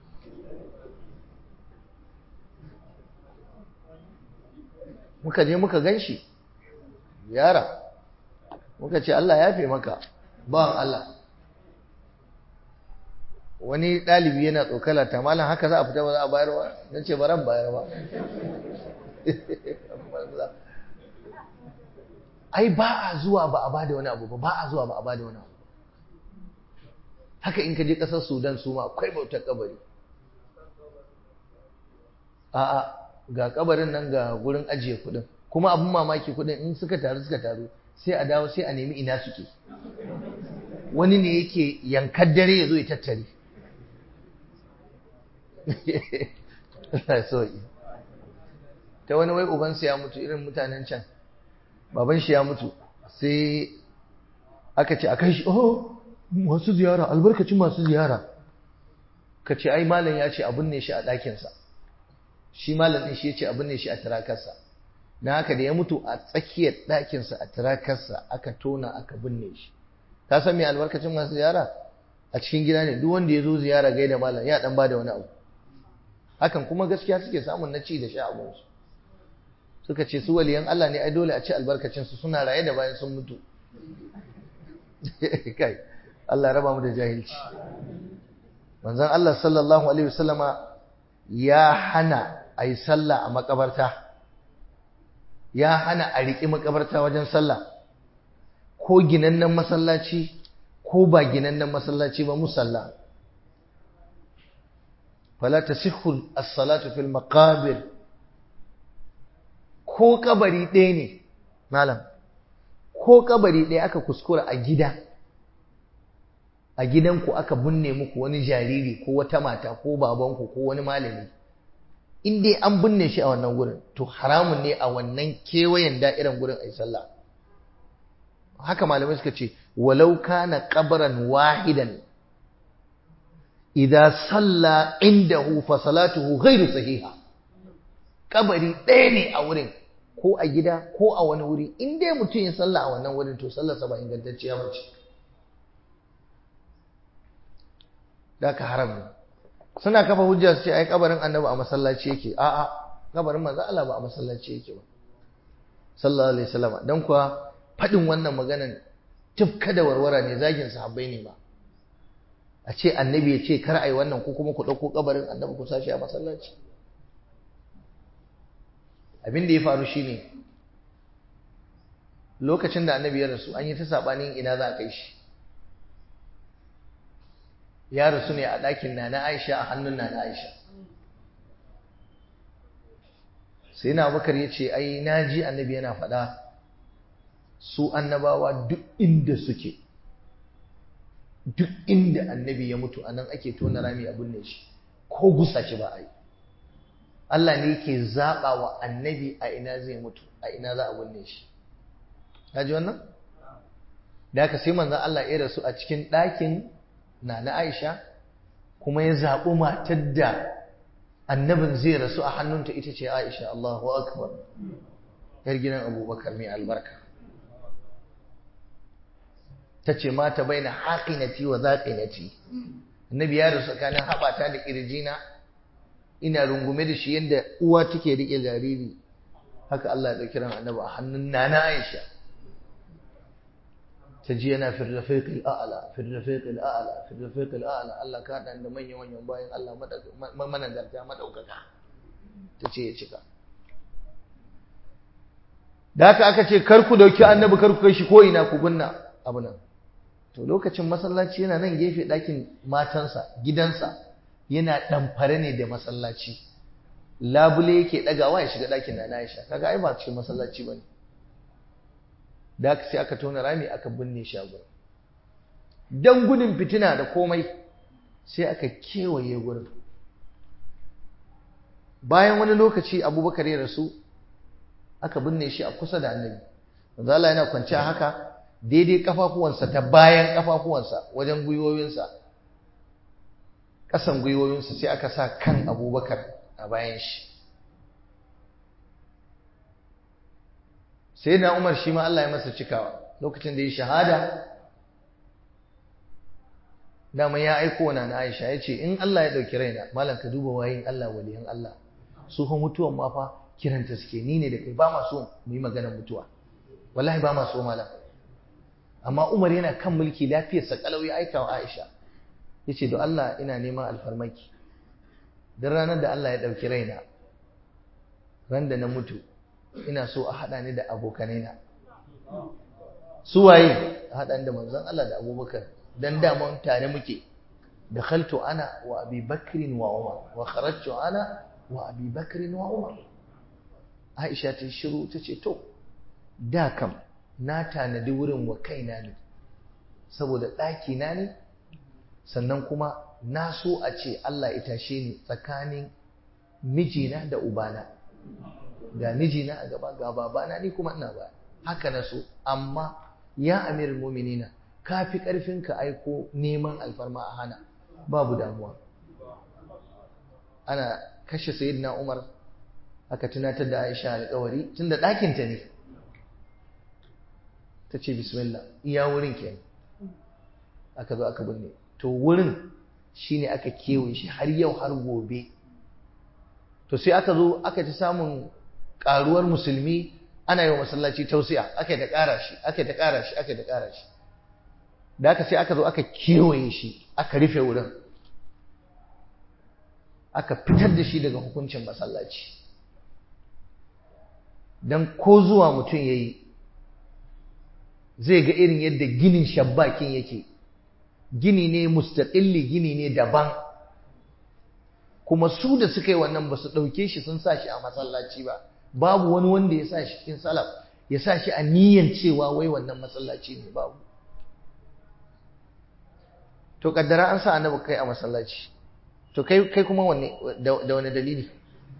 muka je muka gan shi yara muka ce Allah ya fi maka bawan Allah wani ɗalibi yana tsokala ta malam haka za a fita ba za a bayar ba don ce baran bayar ba ai ba a zuwa ba a ba da wani abu ba ba a zuwa ba a ba da wani abu haka in ka je ƙasar sudan su ma akwai bautar kabari a'a ga kabarin nan ga gurin ajiye kuɗin kuma abin mamaki kuɗin in suka taru suka taru sai a dawo sai a nemi ina suke wani ne yake yankar dare ya zo ya tattare ta wani wai ubansa ya mutu irin mutanen can baban shi ya mutu sai aka ce a kai shi oh masu ziyara albarkacin masu ziyara ka ce ai malam ya ce abin ne shi a ɗakinsa shi malam ɗin shi ya ce abin ne shi a tirakarsa na haka da ya mutu a tsakiyar ɗakinsa a tirakarsa aka tona aka binne shi ka san me albarkacin masu ziyara a cikin gida ne duk wanda ya zo ziyara gaida malam ya dan bada wani abu hakan kuma gaskiya suke samun na ci da sha abinsu suka ce su waliyan Allah ne ai dole a ci albarkacin su suna raye da bayan sun mutu kai Allah raba mu da jahilci manzon Allah sallallahu alaihi wasallama ya hana ai sallah a makabarta ya hana a riƙi makabarta wajen sallah ko ginannen masallaci ko ba ginannen masallaci ba musalla fala tasihhu as-salatu fil maqabir ko kabari ɗaya ne malam ko kabari ɗaya aka kuskura a gida a gidanku aka binne muku wani jariri ko wata mata ko babanku ko wani malami in dai an binne shi a wannan gurin to haramun ne a wannan kewayen da'iran gurin ai sallah haka malamai suka ce walau kana qabran wahidan idza salla indahu fa salatuhu ghairu sahiha kabari ɗaya ne a wurin ko a gida ko a wani wuri in dai mutum ya salla a wannan wurin to sallarsa ba ingantacciya ba ce da ka haram ne suna kafa hujja su ce ai kabarin annabi a masallaci yake a'a kabarin manzo Allah ba a masallaci yake ba sallallahu alaihi wasallam dan kuwa fadin wannan maganan tufka da warwara ne zagin sahabbai ne ba a ce annabi ya ce kar ai wannan ko kuma ku dauko kabarin annabi ku sashi a masallaci abin da ya faru shine lokacin da annabi ya rasu an yi ta sabanin ina za a kai shi ya rasu ne a ɗakin nana Aisha a hannun nana Aisha sai na bakar ya ce ai na ji annabi yana faɗa su annabawa duk inda suke duk inda annabi ya mutu a nan ake tona rami a binne shi ko gusa shi ba a yi Allah ne yake zaɓa wa annabi a ina zai mutu a ina za a binne shi ya ji wannan da haka sai manzan Allah ya rasu a cikin ɗakin na na Aisha kuma ya zaɓi matar da annabin zai rasu a hannunta ita ce Aisha Allahu akbar yar gidan Abubakar mai albarka ta ce mata baina haqinati wa zaqinati annabi ya rasu tsakanin haɓata da ƙirjina ina rungume da shi yadda uwa take riƙe jariri haka Allah ya ɗauki ran annabi a hannun nana Aisha ta ji yana fi rafiqil a'la fi rafiqil a'la fi rafiqil a'la Allah ka da manyan manyan bayan Allah managarta madaukaka ta ce ya cika da haka aka ce kar ku dauki annabi kar ku kai shi ko ina ku gunna abu nan to lokacin masallaci yana nan gefe ɗakin matansa gidansa yana ɗamfare ne da masallaci labule yake ɗagawa ya shiga ɗakin na Aisha kaga ai ba cikin masallaci bane da aka sai aka tona rami aka binne shi a gurin dan gudun fitina da komai sai aka kewaye gurin bayan wani lokaci Abubakar ya rasu aka binne shi a kusa da Annabi manzo Allah yana kwance haka daidai kafafuwansa ta bayan kafafuwansa wajen gwiwoyinsa ƙasan gwiwoyinsa sai aka sa kan abubakar a bayan shi sai na umar shi ma Allah ya masa cikawa lokacin da ya shahada dama ya aiko na na aisha ya ce in Allah ya ɗauki raina malam ka duba wayin Allah waliyan Allah su fa mutuwan ma fa kiranta suke ni ne da kai ba ma so mu yi maganar mutuwa wallahi ba ma so malam amma umar yana kan mulki lafiyarsa kalau ya aika wa aisha ya ce don Allah ina neman alfarmaki don ranar da Allah ya ɗauki raina ran da na mutu ina so a haɗa ni da abokanaina su waye a haɗa ni da manzon Allah da abubakar don daman tare muke da khaltu ana wa abi bakrin wa umar wa kharajtu ana wa abi bakrin wa umar aisha ta shiru ta ce to da kam na tanadi wurin wa kaina ne saboda ɗaki na ne sannan kuma na so a ce Allah ya tashe ni tsakanin mijina da ubana ga mijina a gaba ga babana ni kuma ina ba haka na so amma ya amir muminina ka fi ƙarfin ka aiko neman alfarma a hana babu damuwa ana kashe sayyidina umar aka tunatar da aisha alƙawari tunda ɗakinta ne ta ce bismillah iya wurin kenan aka zo aka binne to wurin shine aka kewaye shi har yau har gobe to sai aka zo aka ci samun karuwar musulmi ana yi wa masallaci tausiya aka ta ƙara shi aka ta ƙara shi aka ta ƙara shi da aka sai aka zo aka kewaye shi aka rufe wurin aka fitar da shi daga hukuncin masallaci don ko zuwa mutum ya yi zai ga irin yadda ginin shabbakin yake gini ne mustaƙilli gini ne daban kuma su da suka yi wannan ba su ɗauke shi sun sa shi a masallaci ba babu wani wanda ya sa shi cikin salaf ya sa shi a niyyar cewa wai wannan masallaci ne babu to kaddara an sa annabi kai a masallaci to kai kai kuma wanne da wani dalili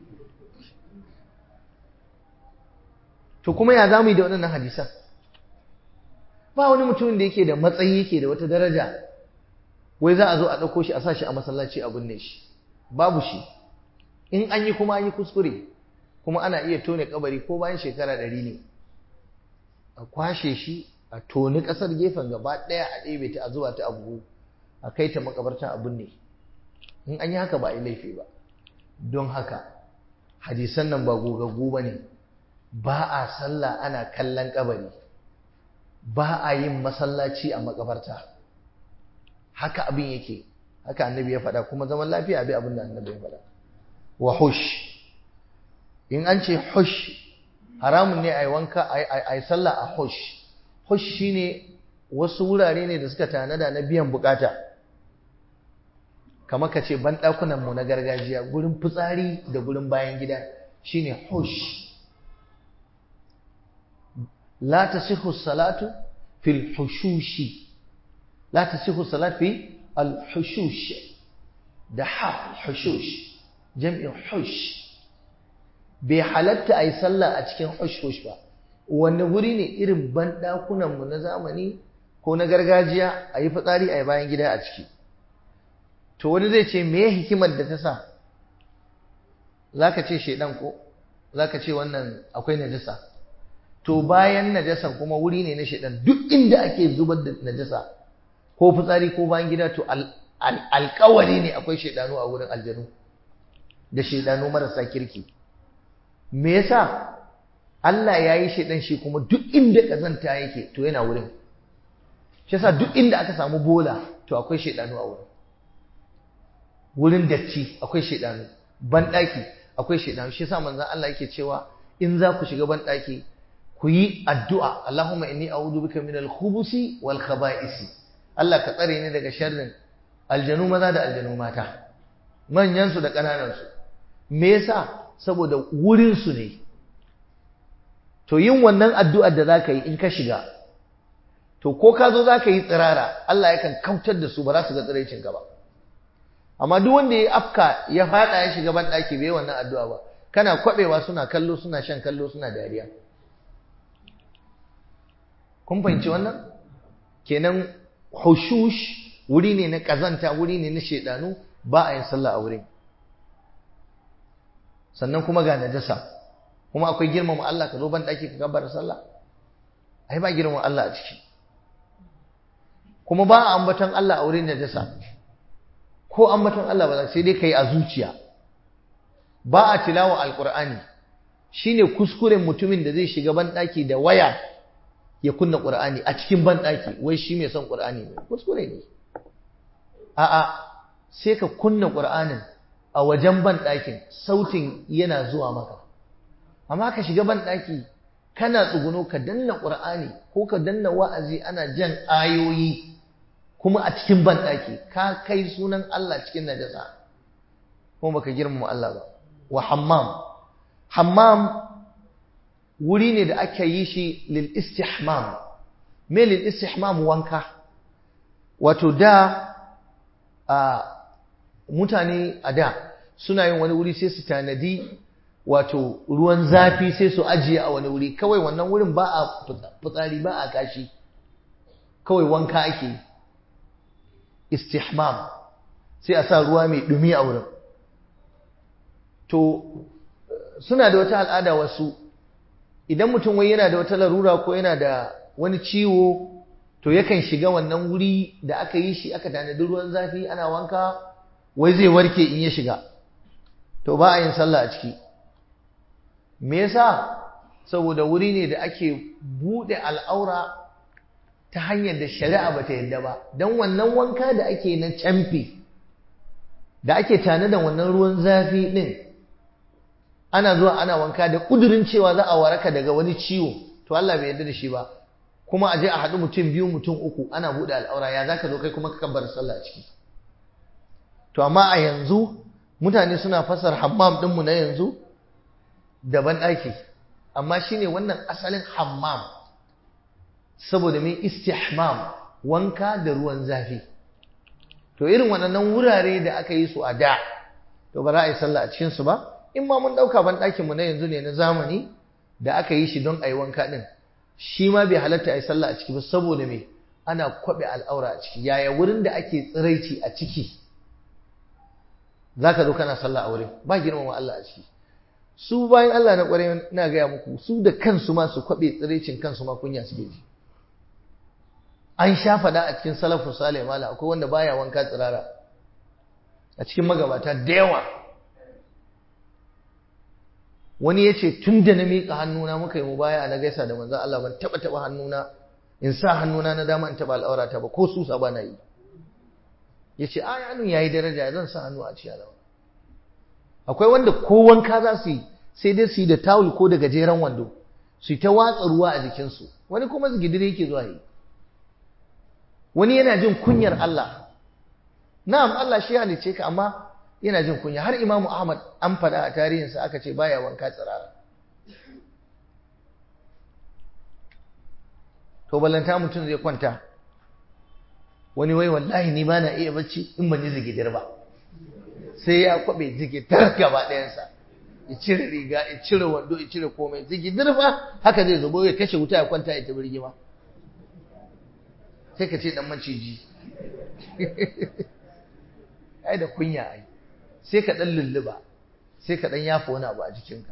to kuma ya zamu yi da waɗannan hadisan ba wani mutumin da yake da matsayi yake da wata daraja wai za a zo a ɗauko shi a sa shi a masallaci a binne shi babu shi in an yi kuma an yi kuskure kuma ana iya tone kabari ko bayan shekara ɗari ne a kwashe shi a toni ƙasar gefen gaba ɗaya a ɗebe ta a zuba ta a buhu a kai ta makabarta a binne in an yi haka ba a yi laifi ba don haka hadisan nan ba gogaggu ba ne ba a sallah ana kallon kabari ba a yin masallaci a makabarta haka abin yake haka annabi ya faɗa kuma zaman lafiya abi abin da annabi ya faɗa wa hush in an ce hush haramun ne a yi wanka a yi sallah a hush hush shine wasu wurare ne da suka tanada na biyan bukata kamar ka ce banɗakunan mu na gargajiya gurin fitsari da gurin bayan gida shine hush la tasihhu salatu fil hushushi la tasihhu salatu fi al hushush da ha hushush jam'in hush bai halatta a yi sallah a cikin hush-hush ba wanne guri ne irin banɗakunanmu na zamani ko na gargajiya a yi fitsari a yi bayan gida a ciki to wani zai ce me hikimar da ta sa za ka ce shaidan ko za ka ce wannan akwai najasa to bayan najasan kuma wuri ne na shaidan duk inda ake zubar da najasa ko fitsari ko bayan gida to alkawari ne akwai shaidanu a wurin aljanu da shaidanu marasa kirki me yasa Allah ya yi shaidan shi kuma duk inda kazanta yake to yana wurin shi yasa duk inda aka samu bola to akwai shaidanu a wurin wurin datti akwai shaidanu banɗaki akwai shaidanu shi yasa manzon Allah yake cewa in za ku shiga banɗaki ku yi addu'a Allahumma inni a'udhu bika minal khubusi wal khaba'isi Allah ka tsare ni daga sharrin aljanu maza da aljanu mata manyan su da ƙananan su me yasa saboda wurin su ne to yin wannan addu'ar da zaka yi in ka shiga to ko ka zo zaka yi tsirara Allah yakan kautar da su ba za su ga tsiraicin ka ba amma duk wanda ya afka ya fada ya shiga ban daki bai wannan addu'a ba kana kwabewa suna kallo suna shan kallo suna dariya kun fahimci wannan kenan hushush wuri ne na kazanta wuri ne na shedanu ba a yin sallah a wurin sannan kuma ga najasa kuma akwai girmama Allah ka zo ban daki ka gabar sallah ai ba girmama Allah a ciki kuma ba a ambaton Allah a wurin najasa ko ambaton Allah ba sai dai kai a zuciya ba a tilawa alqur'ani shine kuskuren mutumin da zai shiga ban daki da waya ya kunna qur'ani a cikin ban daki wai shi mai son qur'ani ne kuskure ne a'a sai ka kunna qur'anin a wajen ban dakin sautin yana zuwa maka amma ka shiga ban daki kana tsuguno ka danna qur'ani ko ka danna wa'azi ana jan ayoyi kuma a cikin banɗaki ka kai sunan Allah cikin najasa kuma baka girmama Allah ba wa hammam hammam wuri ne da aka yi shi lil istihmam me lil istihmam wanka wato da a mutane a da suna yin wani wuri sai su tanadi wato ruwan zafi sai su ajiye a wani wuri kawai wannan wurin ba a fitsari ba a kashi kawai wanka ake yi istihmam sai a sa ruwa mai dumi a wurin to suna da wata al'ada wasu idan mutum wai yana da wata larura ko yana da wani ciwo to yakan shiga wannan wuri da aka yi shi aka tanadi ruwan zafi ana wanka wai zai warke in ya shiga to ba a yin sallah a ciki me yasa saboda wuri ne da ake bude al'aura ta hanyar da shari'a bata yadda ba don wannan wanka da ake na camfi da ake tare da wannan ruwan zafi din ana zuwa ana wanka da kudurin cewa za a waraka daga wani ciwo to Allah bai yarda da shi ba kuma a je a haɗu mutum biyu mutum uku ana buɗe al'aura ya zaka zo kai kuma ka kabbar sallah a ciki to amma a yanzu mutane suna fasar hammam ɗinmu na yanzu daban ɗaki amma shine wannan asalin hammam saboda mai istihmam wanka da ruwan zafi to irin waɗannan wurare da aka yi su a da to ba za a yi sallah a cikin su ba in ma mun ɗauka ban ɗakin mu na yanzu ne na zamani da aka yi shi don a yi wanka ɗin shi ma bai halatta a yi sallah a ciki ba saboda me ana kwabe al'aura a ciki yaya wurin da ake tsiraici a ciki zaka zo kana sallah a wurin ba girmama Allah a ciki su bayan Allah na kware ina gaya muku su da kansu ma su kwabe tsiraicin kansu ma kunya suke ji an sha faɗa a cikin salafus salih mala akwai wanda baya wanka tsirara a cikin magabata da yawa wani ya ce tun da na miƙa hannuna muka yi mu baya na gaisa da manzan Allah ban taɓa taɓa hannuna in sa hannuna na dama in taɓa al'aurata ba ko susa ba na yi ya ce a hannun ya yi daraja zan sa hannu a cikin alawa akwai wanda ko wanka za su yi sai dai su yi da tawul ko da gajeren wando su yi ta watsa ruwa a jikinsu wani kuma zigidiri yake zuwa yi wani yana jin kunyar Allah na'am Allah shi halicce ka amma yana jin kunya har Imam Ahmad an faɗa a tarihinsa aka ce baya wanka tsirara to ballanta mutum zai kwanta wani wai wallahi ni ba na iya bacci in ban yi zigidir ba sai ya kwabe zigidir gaba ɗayansa ya cire riga ya cire wando ya cire komai zigidir ba haka zai zubo ya kashe wuta ya kwanta ya tabi rigima sai ka ce dan maciji ai da kunya ai sai ka dan lulluba sai ka dan yafa wani abu a jikinka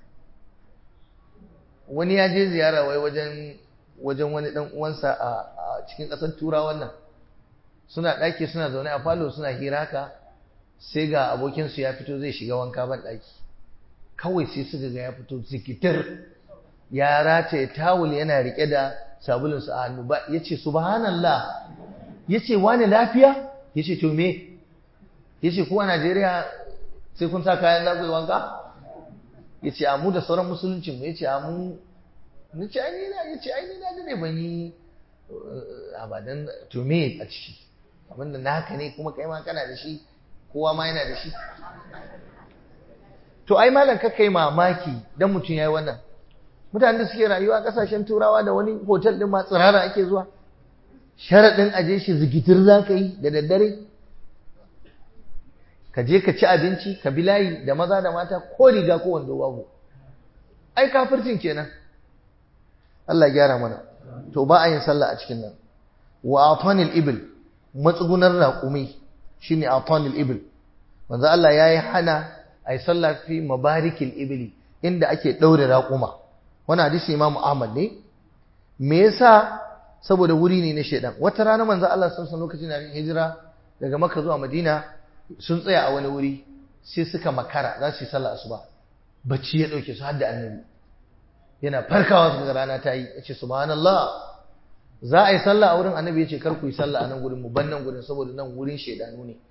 wani ya je ziyara wai wajen wajen wani dan uwansa a cikin ƙasar turawan nan suna ɗaki suna zaune a falo suna hira haka sai ga abokinsu ya fito zai shiga wanka ban ɗaki kawai sai suka ga ya fito zikitir ya rataye tawul yana rike da sabulunsa a hannu ba ya ce subhanallah ya ce wani lafiya ya ce to me ya ce kuwa najeriya sai kun sa kayan za ku yi wanka ya ce amu da sauran musulunci mu ya ce amu na ce ai na ya ce ai na da ne ban yi abadan to me a ciki abinda naka ne kuma kai ma kana da shi kowa ma yana da shi to ai malam kakka yi mamaki dan mutum ya yi wannan mutanen da suke rayuwa a kasashen turawa da wani hotel din ma tsirara ake zuwa sharaɗin aje shi zikitir za ka yi da daddare ka je ka ci abinci ka bi layi da maza da mata ko riga ko wando babu ai kafircin kenan Allah gyara mana to ba a yin sallah a cikin nan wa atanil ibil matsugunar raƙumi shine atanil ibil manzo Allah yayi hana ai sallah fi mabarikil ibili inda ake daure raƙuma wannan hadisi Imam Ahmad ne me yasa saboda wuri ne na shedan wata rana manzo Allah sun san lokacin da hijira daga Makka zuwa Madina sun tsaya a wani wuri sai suka makara za su yi sallah asuba bacci ya dauke su har da annabi yana farkawa su ga rana ta yi yace subhanallah za a yi sallah a wurin annabi yace kar ku yi sallah a nan gurin mu ban nan gurin saboda nan wurin shedanu ne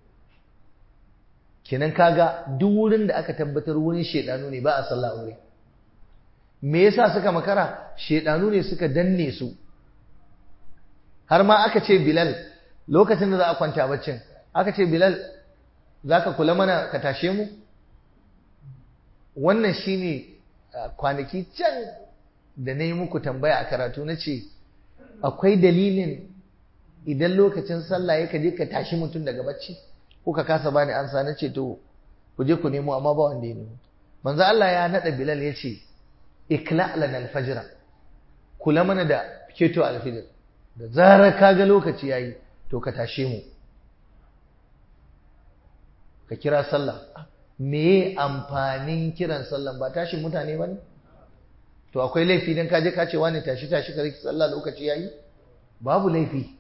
kenan kaga duk wurin da aka tabbatar wurin shedanu ne ba a sallah a wurin me yasa suka makara shedanu ne suka danne su har ma aka ce Bilal lokacin da za a kwanta baccin aka ce Bilal zaka kula mana ka tashe mu wannan shine kwanaki can da na yi muku tambaya a karatu na ce akwai dalilin idan lokacin sallah ya ka je ka tashi mutum daga bacci ko ka kasa bani ansa na ce to ku je ku nemo amma ba wanda ya nemo manzo Allah ya nada Bilal ya ce ikla lana alfajra kula mana da keto alfijir da zarar ka ga lokaci yayi to ka tashe mu ka kira sallah me amfanin kiran sallan ba tashin mutane ba ne to akwai laifi don kaje ka ce wani tashi tashi ka riki sallah lokaci yayi babu laifi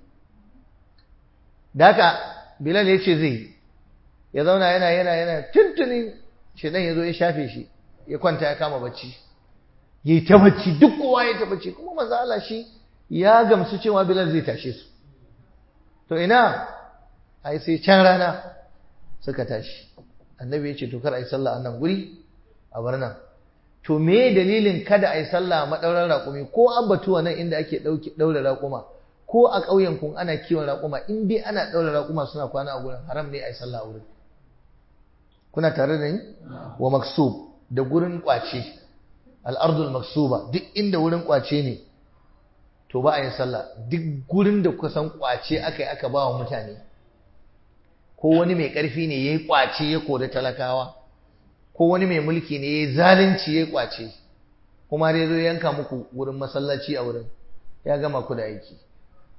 daka bilal ya ce zai ya zauna yana yana yana tuntuni shedan ya zo ya shafe shi ya kwanta ya kama bacci ya yi ta bacci duk kowa ya ta bacci kuma manzo Allah shi ya gamsu cewa bilal zai tashe su to ina ai sai can rana suka tashi annabi ya ce to kar a yi sallah a nan guri a bar nan to me dalilin kada a yi sallah a maɗaurar raƙumi ko an batuwa nan inda ake ɗaure raƙuma ko a ƙauyen kun ana kiwon raƙuma in dai ana ɗaure raƙuma suna kwana a gurin haram ne a yi sallah a wurin kuna tare da ni wa maksub da gurin ƙwace al'ardul maksuba duk inda wurin ƙwace ne to ba a yin sallah duk gurin da kusan ƙwace aka yi aka ba wa mutane ko wani mai ƙarfi ne ya yi ƙwace ya kori talakawa ko wani mai mulki ne ya yi zalunci ya yi ƙwace kuma dai zo yanka muku wurin masallaci a wurin ya gama ku da aiki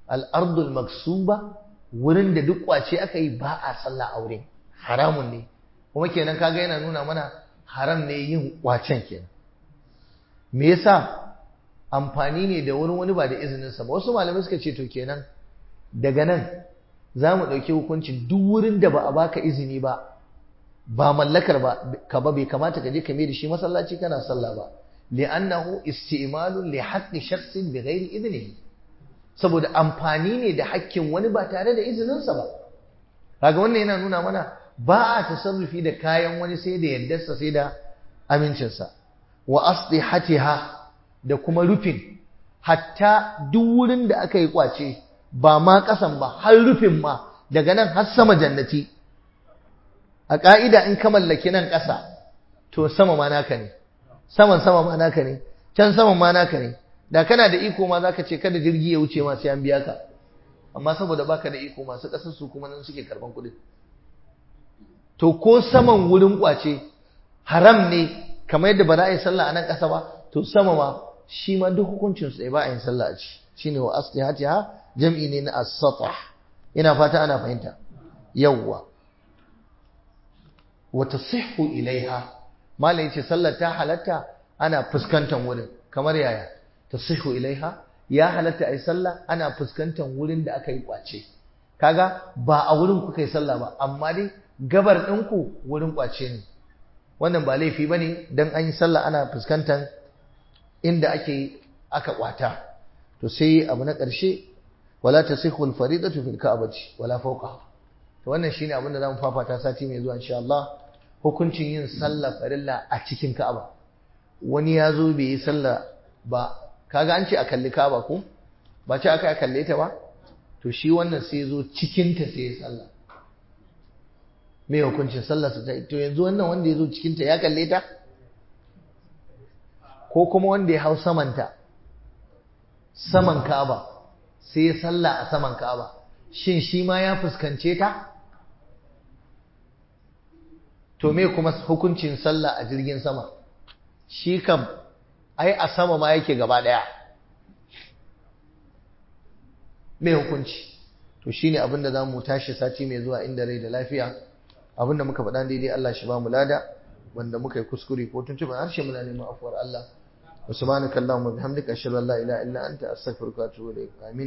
al-ardul maksuba wurin da duk kwace aka yi ba a sallah a wurin haramun ne kuma kenan kaga yana nuna mana haram ne yin kwacen kenan me yasa amfani ne da wurin wani ba da izinin sa ba wasu malamai suka ce to kenan daga nan za mu ɗauki hukuncin duk wurin da ba a baka izini ba ba mallakar ba ka ba bai kamata ka je ka da shi masallaci kana sallah ba li'annahu isti'malun li haqqi shakhsin bi ghairi idnihi saboda amfani ne da hakkin wani ba tare da izinin sa ba kaga wannan yana nuna mana ba a tasarrufi da kayan wani sai da yardarsa sai da amincin sa wa asdihatiha da kuma rufin hatta duk wurin da aka yi kwace ba ma kasan ba har rufin ma daga nan har sama jannati a ƙa'ida in ka mallaki nan ƙasa to sama ma naka ne saman sama ma naka ne can saman ma naka ne da kana da iko ma za ka ce kada jirgi ya wuce ma sai an biya ka amma saboda baka da iko masu ƙasar su kuma nan suke karban kuɗi to ko saman wurin ƙwace haram ne kamar yadda ba za a yi sallah a nan ƙasa ba to sama ma shi ma duk hukuncin su ba a yin sallah a ci shine wa aslihatiha jam'i ne na as-satah ina fata ana fahimta yawwa wata sihu ilaiha malam yace sallar ta halatta ana fuskantar wurin kamar yaya tasihu ilaiha ya halatta ai sallah ana fuskantar wurin da aka yi kwace kaga ba a wurin kuka yi sallah ba amma dai gabar ɗinku wurin kwace ne wannan ba laifi bane dan an yi sallah ana fuskantar inda ake aka kwata to sai abu na ƙarshe wala tasihu al-faridatu fil ka'bati wala fawqaha to wannan shine abin da zamu fafata sati mai zuwa insha Allah hukuncin yin sallah farilla a cikin Ka'aba wani ya zo bai yi sallah ba kaga an ce a kalli Ka'aba ko ba ce aka kalle ta ba to shi wannan sai zo cikin ta sai ya sallah me hukuncin sallar sa to yanzu wannan wanda ya zo cikin ta ya kalle ta ko kuma wanda ya hau samanta saman Ka'aba sai ya sallah a saman Ka'aba shin shi ma ya fuskance ta to me kuma hukuncin sallah a jirgin sama shi kam ai a sama ma yake gaba daya me hukunci to shine abin da zamu tashi sati mai zuwa inda rai da lafiya abin da muka faɗa daidai Allah shi ba mu lada wanda muka yi kuskure ko tuntuɓe harshe muna neman afuwar Allah wa subhanakallahumma bihamdika ashhadu an la ilaha illa anta astaghfiruka wa atubu ilaik amin